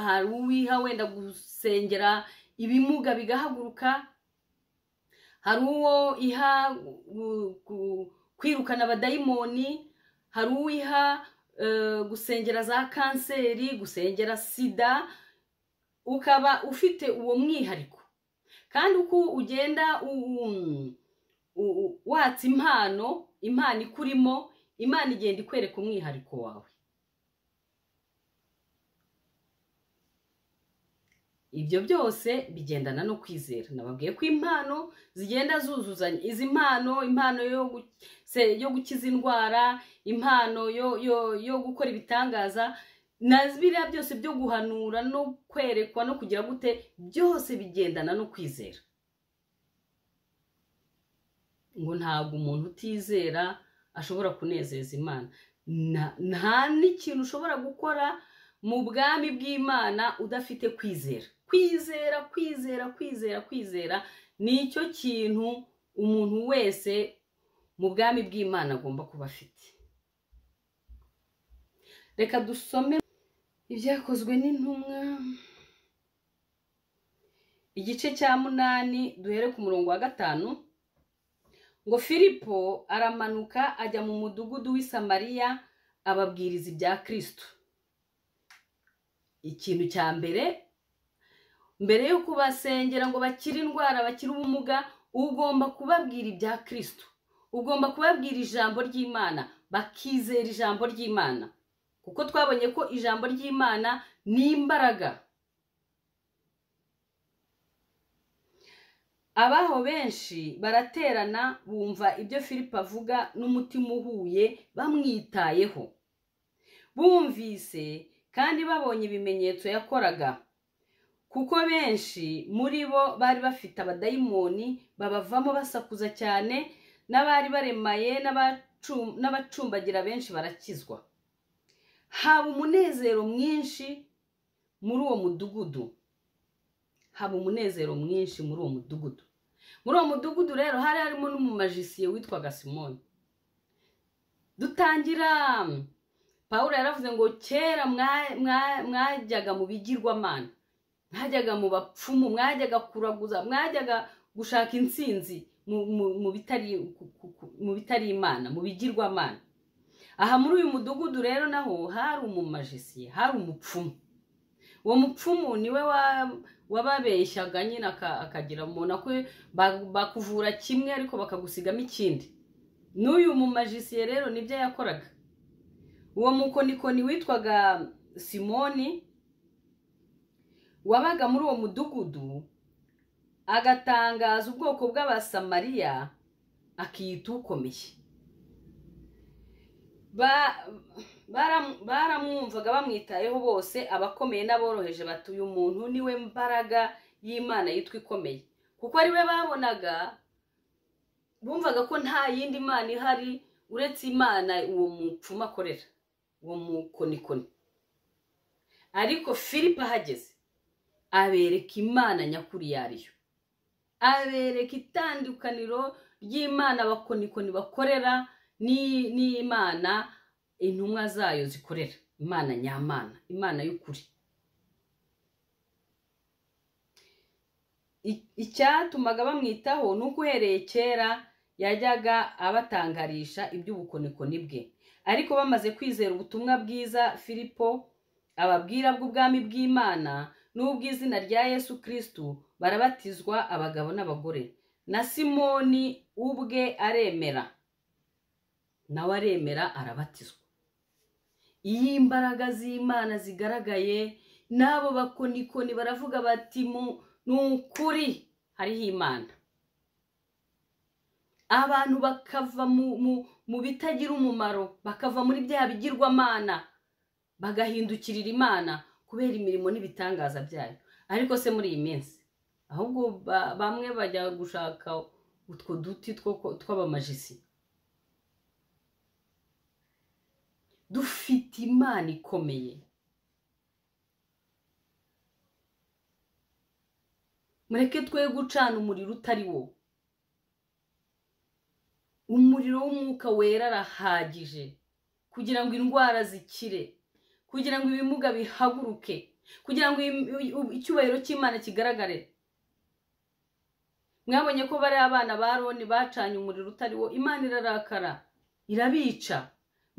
hari uwiha wenda gusengera ibimuga bigahaguruka hari uwo iha kwirukana abadayimoni hari uwiha gusengera za kanseri gusengera sida ukaba ufite uwo mwihariko kandi uko ugenda watsa impano impano ikurimo imana igenda ikwereka umwihariko wawe ibyo byose bigendana no kwizera nababwiye ko impano zigenda zuzuzanya izi mpano impano yo gukiza indwara impano yo gukora ibitangaza na biriya byose byo guhanura no kwerekwa no kugira gute byose bigendana no kwizera ngo ntabwo umuntu utizera ashobora kunezeza imana nta n'ikintu ushobora gukora mu bwami bw'imana udafite kwizera kwizera kwizera kwizera kwizera ni icyo kintu umuntu wese mu bwami bw'imana agomba kuba afite reka dusome ibyakozwe n'intumwa igice cya munani duhere ku murongo wa gatanu ngo filipo aramanuka ajya mu mudugudu w'i samariya ababwiriza ibya kirisitu ikintu cya mbere mbere yo kubasengera ngo bakire indwara bakire ubumuga ugomba kubabwira ibya kirisitu ugomba kubabwira ijambo ry'imana bakizera ijambo ry'imana kuko twabonye ko ijambo ry'imana ni imbaraga abaho benshi baraterana bumva ibyo filipo avuga n'umutima uhuye bamwitayeho bumvise kandi babonye ibimenyetso yakoraga kuko benshi muri bo bari bafite abadayimoni babavamo basakuza cyane n'abari baremaye n'abacu- n'abacumbagira benshi barakizwa haba umunezero mwinshi muri uwo mudugudu haba umunezero mwinshi muri uwo mudugudu muri uwo mudugudu rero hari harimo n'umumajisiye witwaga simoni dutangira pawulo yaravuze ngo kera mwa- mwa- mwajyaga mu bigirwamana mwajyaga mu bapfumu mwajyaga kuraguza mwajyaga gushaka intsinzi mu- mu- mu bitari- ku- ku- ku- mu bitari imana mu bigirwamana aha muri uyu mudugudu rero naho hari umumajisiye hari umupfumu uwo mupfumu niwe wa- wababeshyaga nyine aka- akagira umuntu akwe ba- bakuvura kimwe ariko bakagusigamo ikindi n'uyu mumajisiye rero nibyo yakoraga uwo mukonikoni witwaga simoni wabaga muri uwo mudugudu agatangaza ubwoko bw'abasamariya akiyita ukomeye Ba- bara- baramwumvaga bamwitayeho bose abakomeye n'aboroheje bati uyu muntu niwe mbaraga y'imana yitwa ikomeye kuko ari we babonaga bumvaga ko nta yindi mana ihari uretse imana uwo mupfumu akorera uwo mukonikoni ariko filipo ahageze abereka imana nyakuri iyo ari yo abereka itandukaniro ry'imana abakonikoni bakorera ni- n'imana intumwa zayo zikorera imana nyamana imana y'ukuri I- icyatumaga bamwitaho ni uko uhereye kera yajyaga abatangarisha iby'ubukonikoni bwe ariko bamaze kwizera ubutumwa bwiza filipo ababwira bw'ubwami bw'imana n'ubw'izina rya yesu kristu barabatizwa abagabo n'abagore na simoni ubwe aremera nawe aremera arabatizwa iyo imbaraga z'imana zigaragaye n'abo bakonikoni baravuga bati mu- ni ukuri hariho imana abantu bakava mu, mu, mu bitagira umumaro bakava muri bya bigirwamana bagahindukirira imana kubera imirimo n'ibitangaza byayo ariko se muri iyi minsi ahubwo ba- bamwe bajya gushaka utwo duti two- tw'abamajisi dufite imana ikomeye mureke twe gucana umuriro utari wo umuriro w'umwuka wera arahagije kugira ngo indwara zikire kugira ngo ibimuga bihaguruke kugira ngo im- icyubahiro cy'imana kigaragare mwabonye ko bari abana ba roni bacanye umuriro utari wo imana irarakara irabica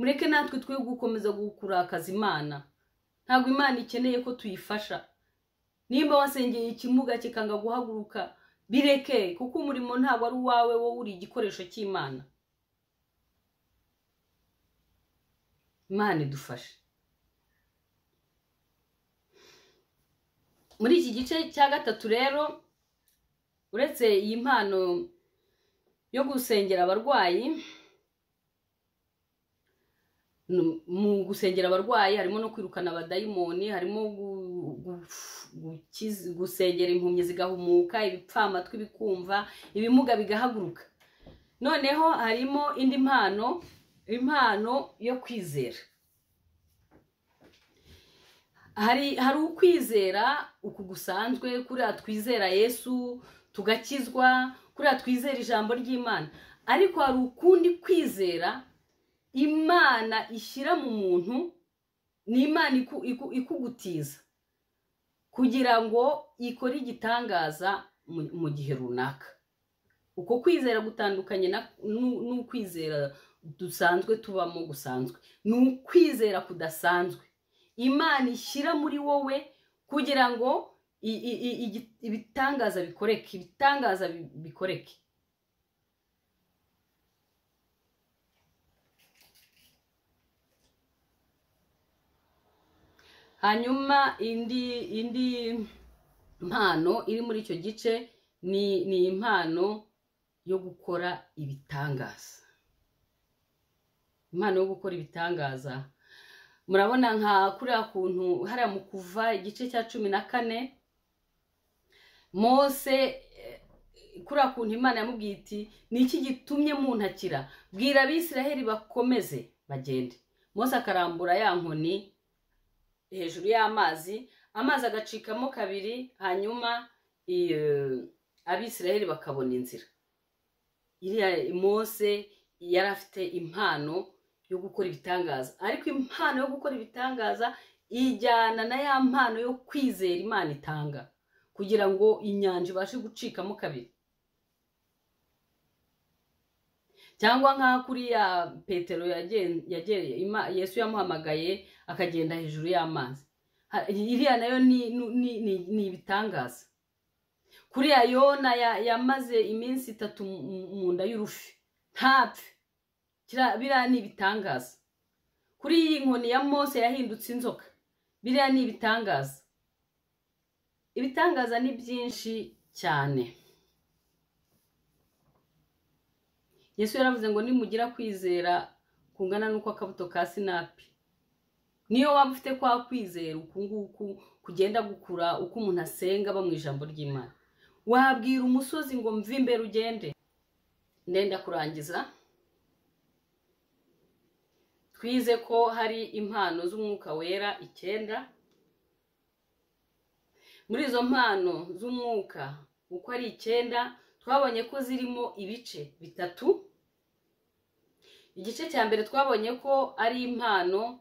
mureke natwe twe gukomeza kurakaza imana ntabwo imana ikeneye ko tuyifasha nimba wasengeye ikimuga kikanga guhaguruka bireke kuko umurimo ntabwo ari uwawe wowe uri igikoresho cy'imana imana idufashe muri iki gice cya gatatu rero uretse iyi mpano yo gusengera abarwayi nu- mu gusengera abarwayi harimo no kwirukana abadayimoni harimo gu- gu- gukiz- gusengera impumyi zigahumuka ibipfamatwi bikumva ibimuga bigahaguruka noneho harimo indi mpano impano yo kwizera hari hari ukwizera uku gusanzwe kuriya twizera yesu tugakizwa kuriya twizera ijambo ry'imana ariko hari ukundi kwizera imana ishyira mu muntu ni imana iku- iku- ikugutiza kugira ngo ikore igitangaza mu- mu gihe runaka uko kwizera gutandukanye na- n'u- n'ukwizera dusanzwe tubamo gusanzwe ni ukwizera kudasanzwe imana ishyira muri wowe kugira ngo i- i- i- igi- ibitangaza bikoreke ibitangaza bi- bikoreke hanyuma indi indi mpano iri muri icyo gice ni ni impano yo gukora ibitangaza impano yo gukora ibitangaza murabona nka kuriya kuntu hariya mu kuva igice cya cumi na kane mose eh, kuriya kuntu imana yamubwiye iti ni iki gitumye muntakira bwira abisiraheli bakomeze bagende mose akarambura ya nkoni hejuru y'amazi amazi agacikamo kabiri hanyuma i- eh, abisiraheli bakabona inzira iriya mose yari afite impano yo gukora ibitangaza ariko impano yo gukora ibitangaza ijyana na ya mpano yo kwizera imana itanga kugira ngo inyanja ibashe gucikamo kabiri cyangwa nka kuriya petero yagen- yageye- Ima- yesu yamuhamagaye akagenda hejuru y'amazi Ha- iriya nayo ni- ni- ni ni ibitangaza kuriya yona ya- yamaze iminsi itatu mu- mu- mu nda y'urufi ntapfe Kira- biriya ni ibitangaza kuri iyi nkoni ya mose yahindutse inzoka biriya ni ibitangaza ibitangaza ni byinshi cyane yesu yaravuze ngo nimugira kwizera kungana n'uko akabuto ka sinapi niyo waba ufite kwa kwizera uku nguku kugenda gukura uko umuntu asenga aba mu ijambo ry'imana wabwira umusozi ngo mve imbere ugende ndenda kurangiza twize ko hari impano z'umwuka wera icyenda muri izo mpano z'umwuka uko ari icyenda twabonye ko zirimo ibice bitatu igice cya mbere twabonye ko ari impano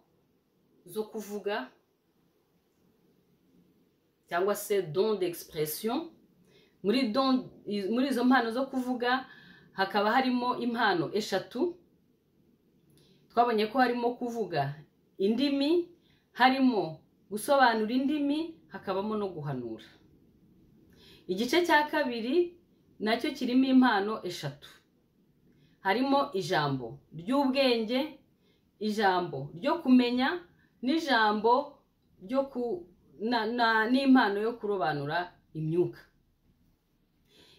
zo kuvuga cyangwa se don d'expression muri don muri izo mpano zo kuvuga hakaba harimo impano eshatu twabonye ko harimo kuvuga indimi harimo gusobanura indimi hakabamo no guhanura igice cya kabiri nacyo kirimo impano eshatu harimo ijambo ry'ubwenge ijambo ryo kumenya n'ijambo ryo ku na, na, n'impano yo kurobanura imyuka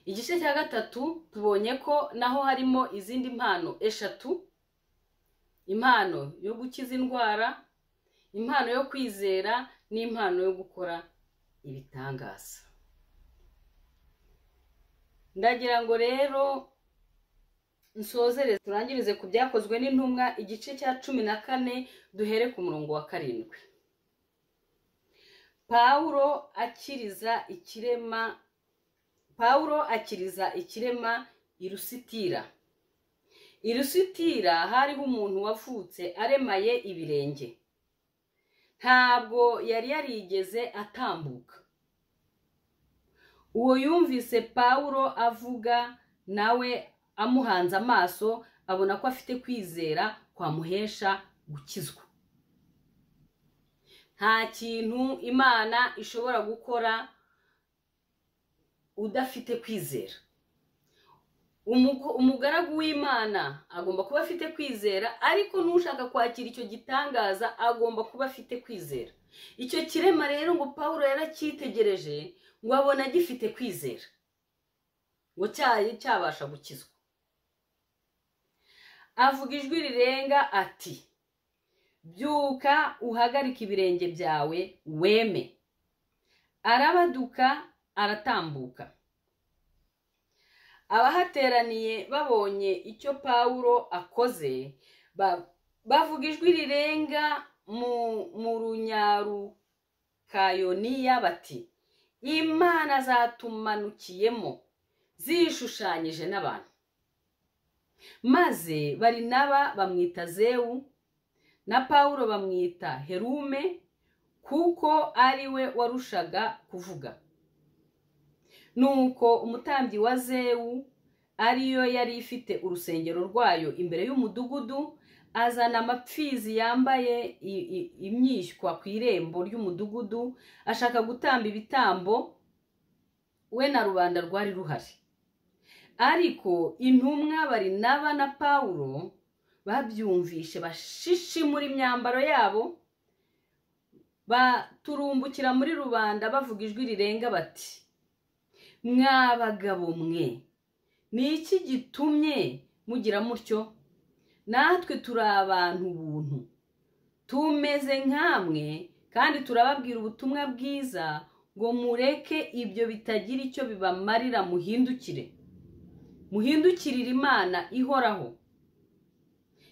igice cya gatatu tubonye ko naho harimo izindi mpano eshatu impano yo gukiza indwara impano yo kwizera n'impano yo gukora ibitangaza ndagira ngo rero nsozere turangirize ku byakozwe n'intumwa igice cya cumi na kane duhere ku murongo wa karindwi pawulo akiriza ikirema pawulo akiriza ikirema irusitira irusitira hariho umuntu wavutse aremaye ibirenge ntabwo yari yarigeze atambuka uwo yumvise pawulo avuga nawe amuhanze amaso abona ko afite kwizera kwamuhesha gukizwa nta kintu imana ishobora gukora udafite kwizera Umugo- umugaragu w'imana agomba kuba afite kwizera ariko n'ushaka kwakira icyo gitangaza agomba kuba afite kwizera icyo kirema rero ngo paul yaracyitegereje ngo abona gifite kwizera ngo cyaye cyabasha gukizwa avuga ijwi rirenga ati byuka uhagarike ibirenge byawe weme arabaduka aratambuka abahateraniye babonye icyo pawulo akoze ba- bavuga ijwi rirenga mu mu runyarukayoniya bati imana zatumanukiyemo zishushanyije n'abantu maze barinaba bamwita zewu na pawulo bamwita herume kuko ari we warushaga kuvuga nuko umutambyi wa zewu ariyo yari ifite urusengero rwayo imbere y'umudugudu azana amapfizi yambaye i- i- imyishywa ku irembo ry'umudugudu ashaka gutamba ibitambo we na rubanda rwari ruhari ariko intumwa barinaba na pawulo babyumvishe bashishi muri imyambaro yabo baturumbukira muri rubanda bavuga ijwi rirenga bati mwa bagabo mwe ni iki gitumye mugira mutyo natwe turi abantu ubuntu tumeze nk'amwe kandi turababwira ubutumwa bwiza ngo mureke ibyo bitagira icyo bibamarira muhindukire muhindukirire imana ihoraho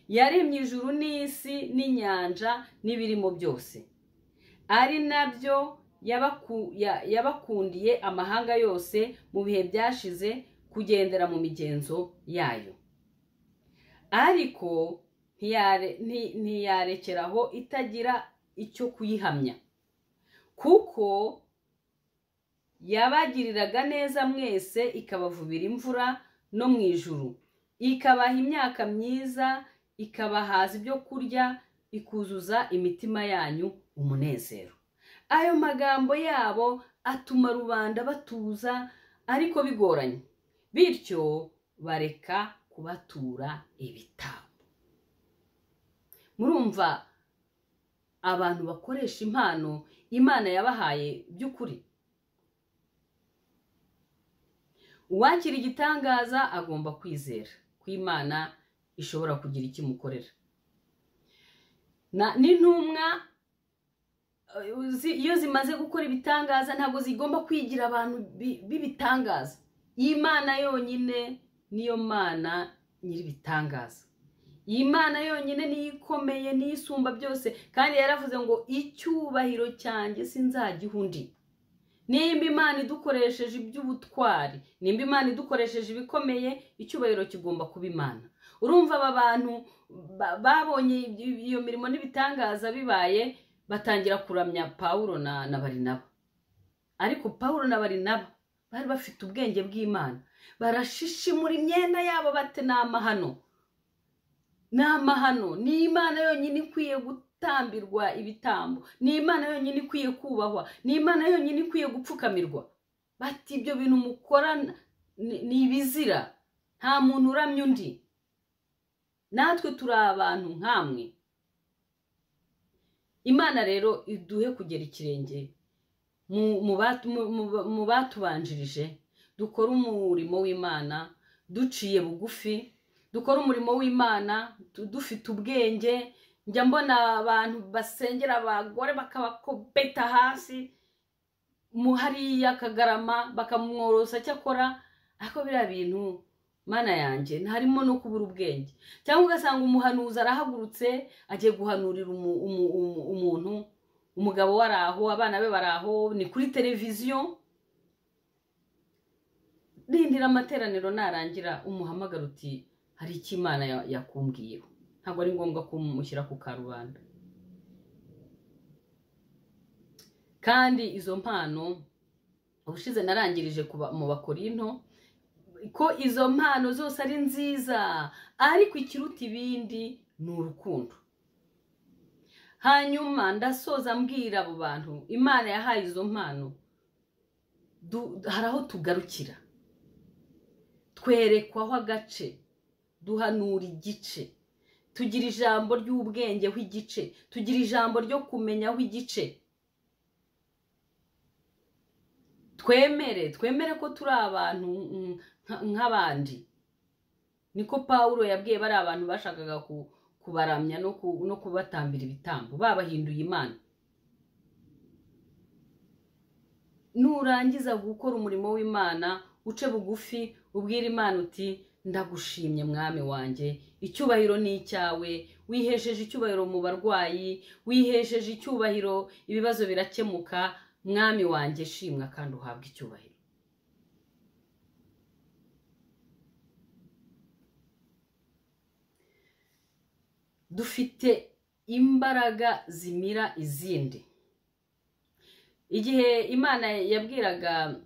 yaremye ijuru n'isi n'inyanja n'ibirimo byose ari nabyo yabaku- ya- yabakundiye amahanga yose mu bihe byashize kugendera mu migenzo yayo ariko ntiyare- nti- ntiyarekeraho itagira icyo kuyihamya kuko yabagiriraga neza mwese ikabavubira imvura no mu ijuru ikabaha imyaka myiza ikabahaza ibyo kurya ikuzuza imitima yanyu umunezero ayo magambo yabo atuma rubanda batuza ariko bigoranye bityo bareka kubatura ibitambo murumva abantu bakoresha impano imana yabahaye by'ukuri uwakira igitangaza agomba kwizera ko imana ishobora kugira icyo imukorera Na- n'intumwa eh, zi- iyo zimaze gukora ibitangaza ntabwo zigomba kwigira abantu bi- b'ibitangaza imana yonyine niyo mana nyir'ibitangaza iyi mana yonyine niyo ikomeye niyo isumba byose kandi yaravuze ngo icyubahiro cyanjye sinzagiha undi nimba imana idukoresheje iby'ubutwari nimba imana idukoresheje ibikomeye icyubahiro kigomba kuba imana urumva aba bantu ba- babonye ibi- iyo mirimo n'ibitangaza bibaye batangira kuramya pawulo na na barinaba ariko pawulo na barinaba bari bafite ubwenge bw'imana barashishimura imyenda yabo bate ni amahano ni amahano ni imana yonyine ikwiye gutambirwa ibitambo ni imana yonyine ikwiye kubahwa ni imana yonyine ikwiye gupfukamirwa bati ibyo bintu mukora ni ni ibizira nta muntu uramya undi natwe turi abantu nk'amwe imana rero iduhe kugera ikirenge mu- mu batu- mu- mu- mu batubanjirije dukore umurimo w'imana duciye bugufi dukore umurimo w'imana du- dufite ubwenge njya mbona abantu basengera abagore bakabakobeta hasi mu hariya kagarama bakamworosa cyakora ariko biriya bintu mana yanjye ntarimo no kubura ubwenge cyangwa ugasanga umuhanuzi arahagurutse agiye guhanurira umu- umu- umu- umuntu umugabo we ari aho abana be bari aho ni kuri televiziyo rindira amateraniro narangira umuhamagara uti hari icyo imana ya- yakumbwiyeho ntabwo ari ngombwa kumushyira ku karubanda kandi izo mpano ubushize narangirije ku ba- mu bakorinto ko izo mpano zose ari nziza ariko ikiruta ibindi ni urukundo hanyuma ndasoza mbwira abo bantu imana yahaye izo mpano du- hari aho tugarukira twerekwaho agace duhanura igice tugira ijambo ry'ubwenge ho igice tugira ijambo ryo kumenyaho igice twemere twemere ko turi abantu mm, nka- nk'abandi niko pawulo yabwiye bari abantu bashakaga ku- kubaramya no ku- no kubatambira ibitambo babahinduye imana nurangiza gukora umurimo w'imana uce bugufi ubwire imana uti ndagushimye mwami wanjye icyubahiro ni icyawe wihesheje icyubahiro mu barwayi wihesheje icyubahiro ibibazo birakemuka mwami wanjye shimwa kandi uhabwe icyubahiro dufite imbaraga zimira izindi igihe imana yabwiraga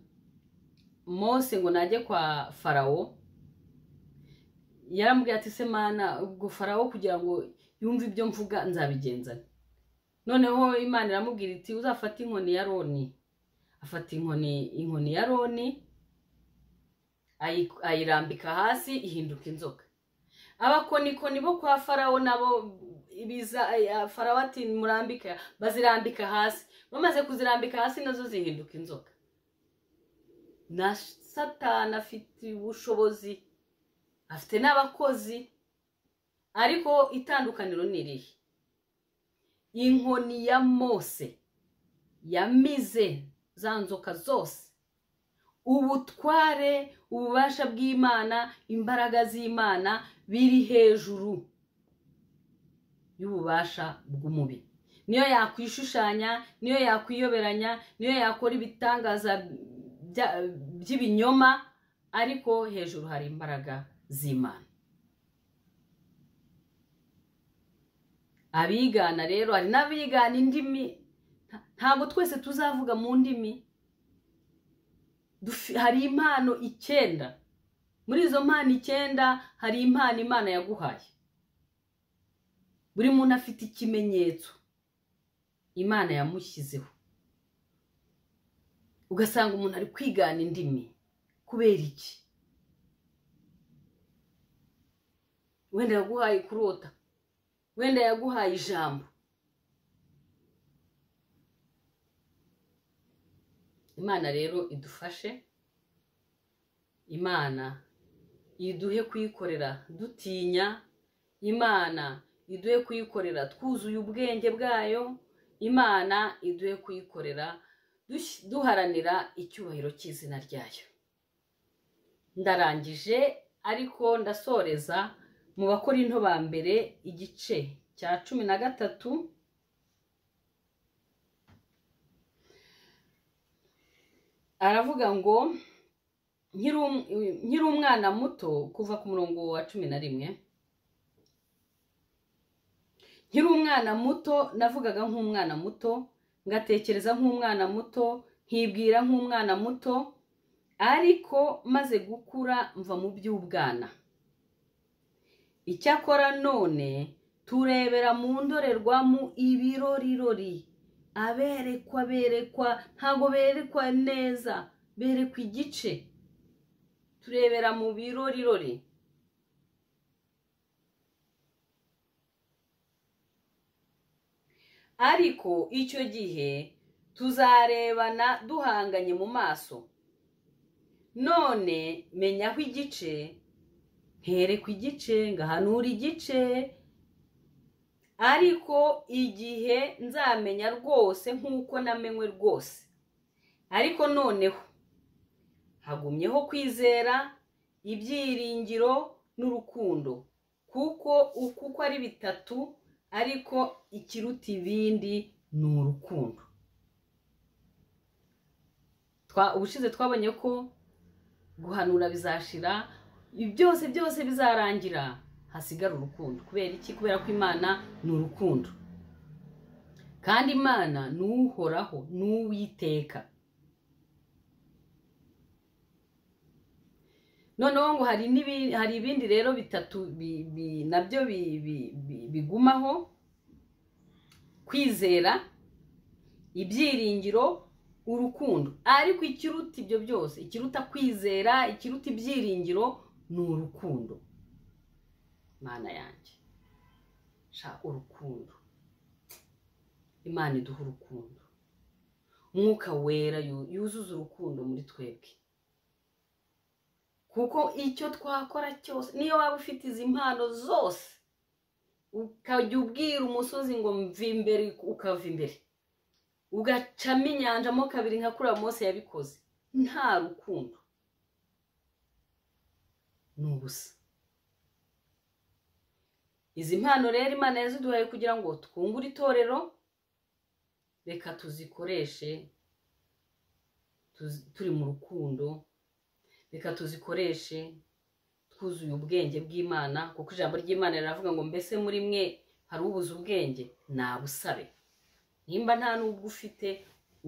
mose ngo najye kwa farawo yarambwira ati se mana ubwo farawo kugira ngo yumve ibyo mvuga nzabigenza nte?" noneho imana iramubwira iti uzafate inkoni ya roni afata inkoni inkoni ya roni ayi- ayirambika hasi ihinduka inzoka abakonikoni bo kwa farawo nabo biza eh, farawo ati murambika bazirambika hasi bamaze kuzirambika hasi nazo zihinduka inzoka na satani afite ubushobozi afite n'abakozi ariko itandukaniro ni irihe inkoni ya mose yamize za nzoka zose ubutware ububasha bw'imana imbaraga z'imana biri hejuru y'ububasha bw'umubiri niyo yakwishushanya niyo yakwiyoberanya niyo yakora ibitangaza by'ibinyoma ariko hejuru hari imbaraga z'imana abigana rero hari n'abigana indimi ntabwo twese tuzavuga mu ndimi hari impano icyenda muri izo mpano icyenda hari impano imana yaguhaye buri muntu afite ikimenyetso imana yamushyizeho ugasanga umuntu ari kwigana indimi kubera iki wenda yaguhaye kurota wenda yaguhaye ijambo imana rero idufashe imana iduhe kuyikorera dutinya imana iduhe kuyikorera twuzuye ubwenge bwayo imana iduhe kuyikorera duharanira icyubahiro cy'izina ryayo ndarangije ariko ndasoreza mu bakora into ba mbere igice cya cumi na gatatu aravuga ngo nkiri umwana muto kuva ku murongo wa cumi na rimwe nkiri umwana muto navugaga nk'umwana muto ngatekereza nk'umwana muto nkibwira nk'umwana muto ariko maze gukura mva mu by'ubwana icyakora none turebera mu ndorerwamo ibirorirori aberekwa berekwa ntabwo berekwa neza berekwa igice turebera mu birorirori ariko icyo gihe tuzarebana duhanganye mu maso none menyaho igice nterekwa igice ngahanura igice ariko igihe nzamenya rwose nk'uko namenywe rwose ariko noneho hagumyeho kwizera ibyiringiro n'urukundo kuko uko ari bitatu ariko ikiruta ibindi ni urukundo ubushize twabonye ko guhanura bizashira byose byose bizarangira hasigara urukundo kubera iki kubera ko imana ni urukundo kandi imana ni uhoraho ni uwiteka noneho ngo hari ibindi rero bitatu nabyo bigumaho kwizera ibyiringiro urukundo ariko ikiruta ibyo byose ikiruta kwizera ikiruta ibyiringiro ni urukundo imana yanjye sha urukundo imana iduha urukundo umwuka wera yuzuza urukundo muri twebwe kuko icyo twakora cyose niyo waba ufite izi mpano zose ukajya ubwira umusozi ngo mve imbere ukava imbere ugacamo inyanjamo kabiri nka kuriya munsi yabikoze nta rukundo ni ubusa izi mpano rero imana yaziduhaye kugira ngo twungure itorero reka tuzikoreshe turi mu rukundo reka tuzikoreshe twuzuye ubwenge bw'imana kuko ijambo ry'imana riravuga ngo mbese muri mwe hari ubuze ubwenge nabusabe nimba nta n'ubwo ufite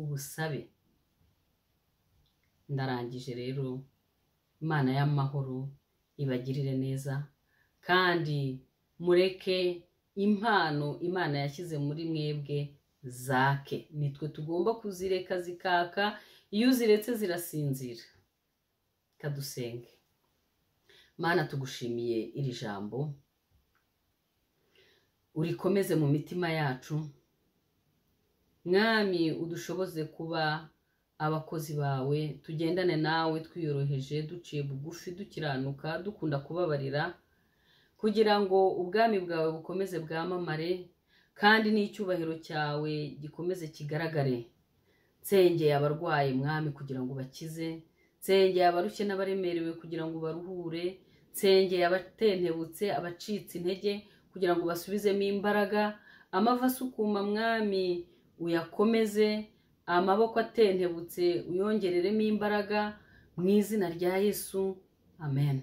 ubusabe ndarangije rero imana y'amahoro ibagirire neza kandi mureke impano imana yashyize muri mwebwe zake nitwe tugomba kuzireka zikaka iyo uziretse zirasinzira kadusenge mana tugushimiye iri jambo urikomeze mu mitima yacu mwami udushoboze kuba abakozi bawe tugendane nawe twiyoroheje duciye bugufi dukiranuka dukunda kubabarira kugira ngo ubwami bwawe bukomeze bwamamare kandi n'icyubahiro cyawe gikomeze kigaragare nsengeye abarwaye mwami kugira ngo ubakize nsengeye abarushye n'abaremerewe kugira ngo ubaruhure nsengeye abatentebutse abacitse intege kugira ngo basubizemo imbaraga amavi asukuma mwami uyakomeze amaboko atentebutse uyongereremo imbaraga mu izina rya yesu amen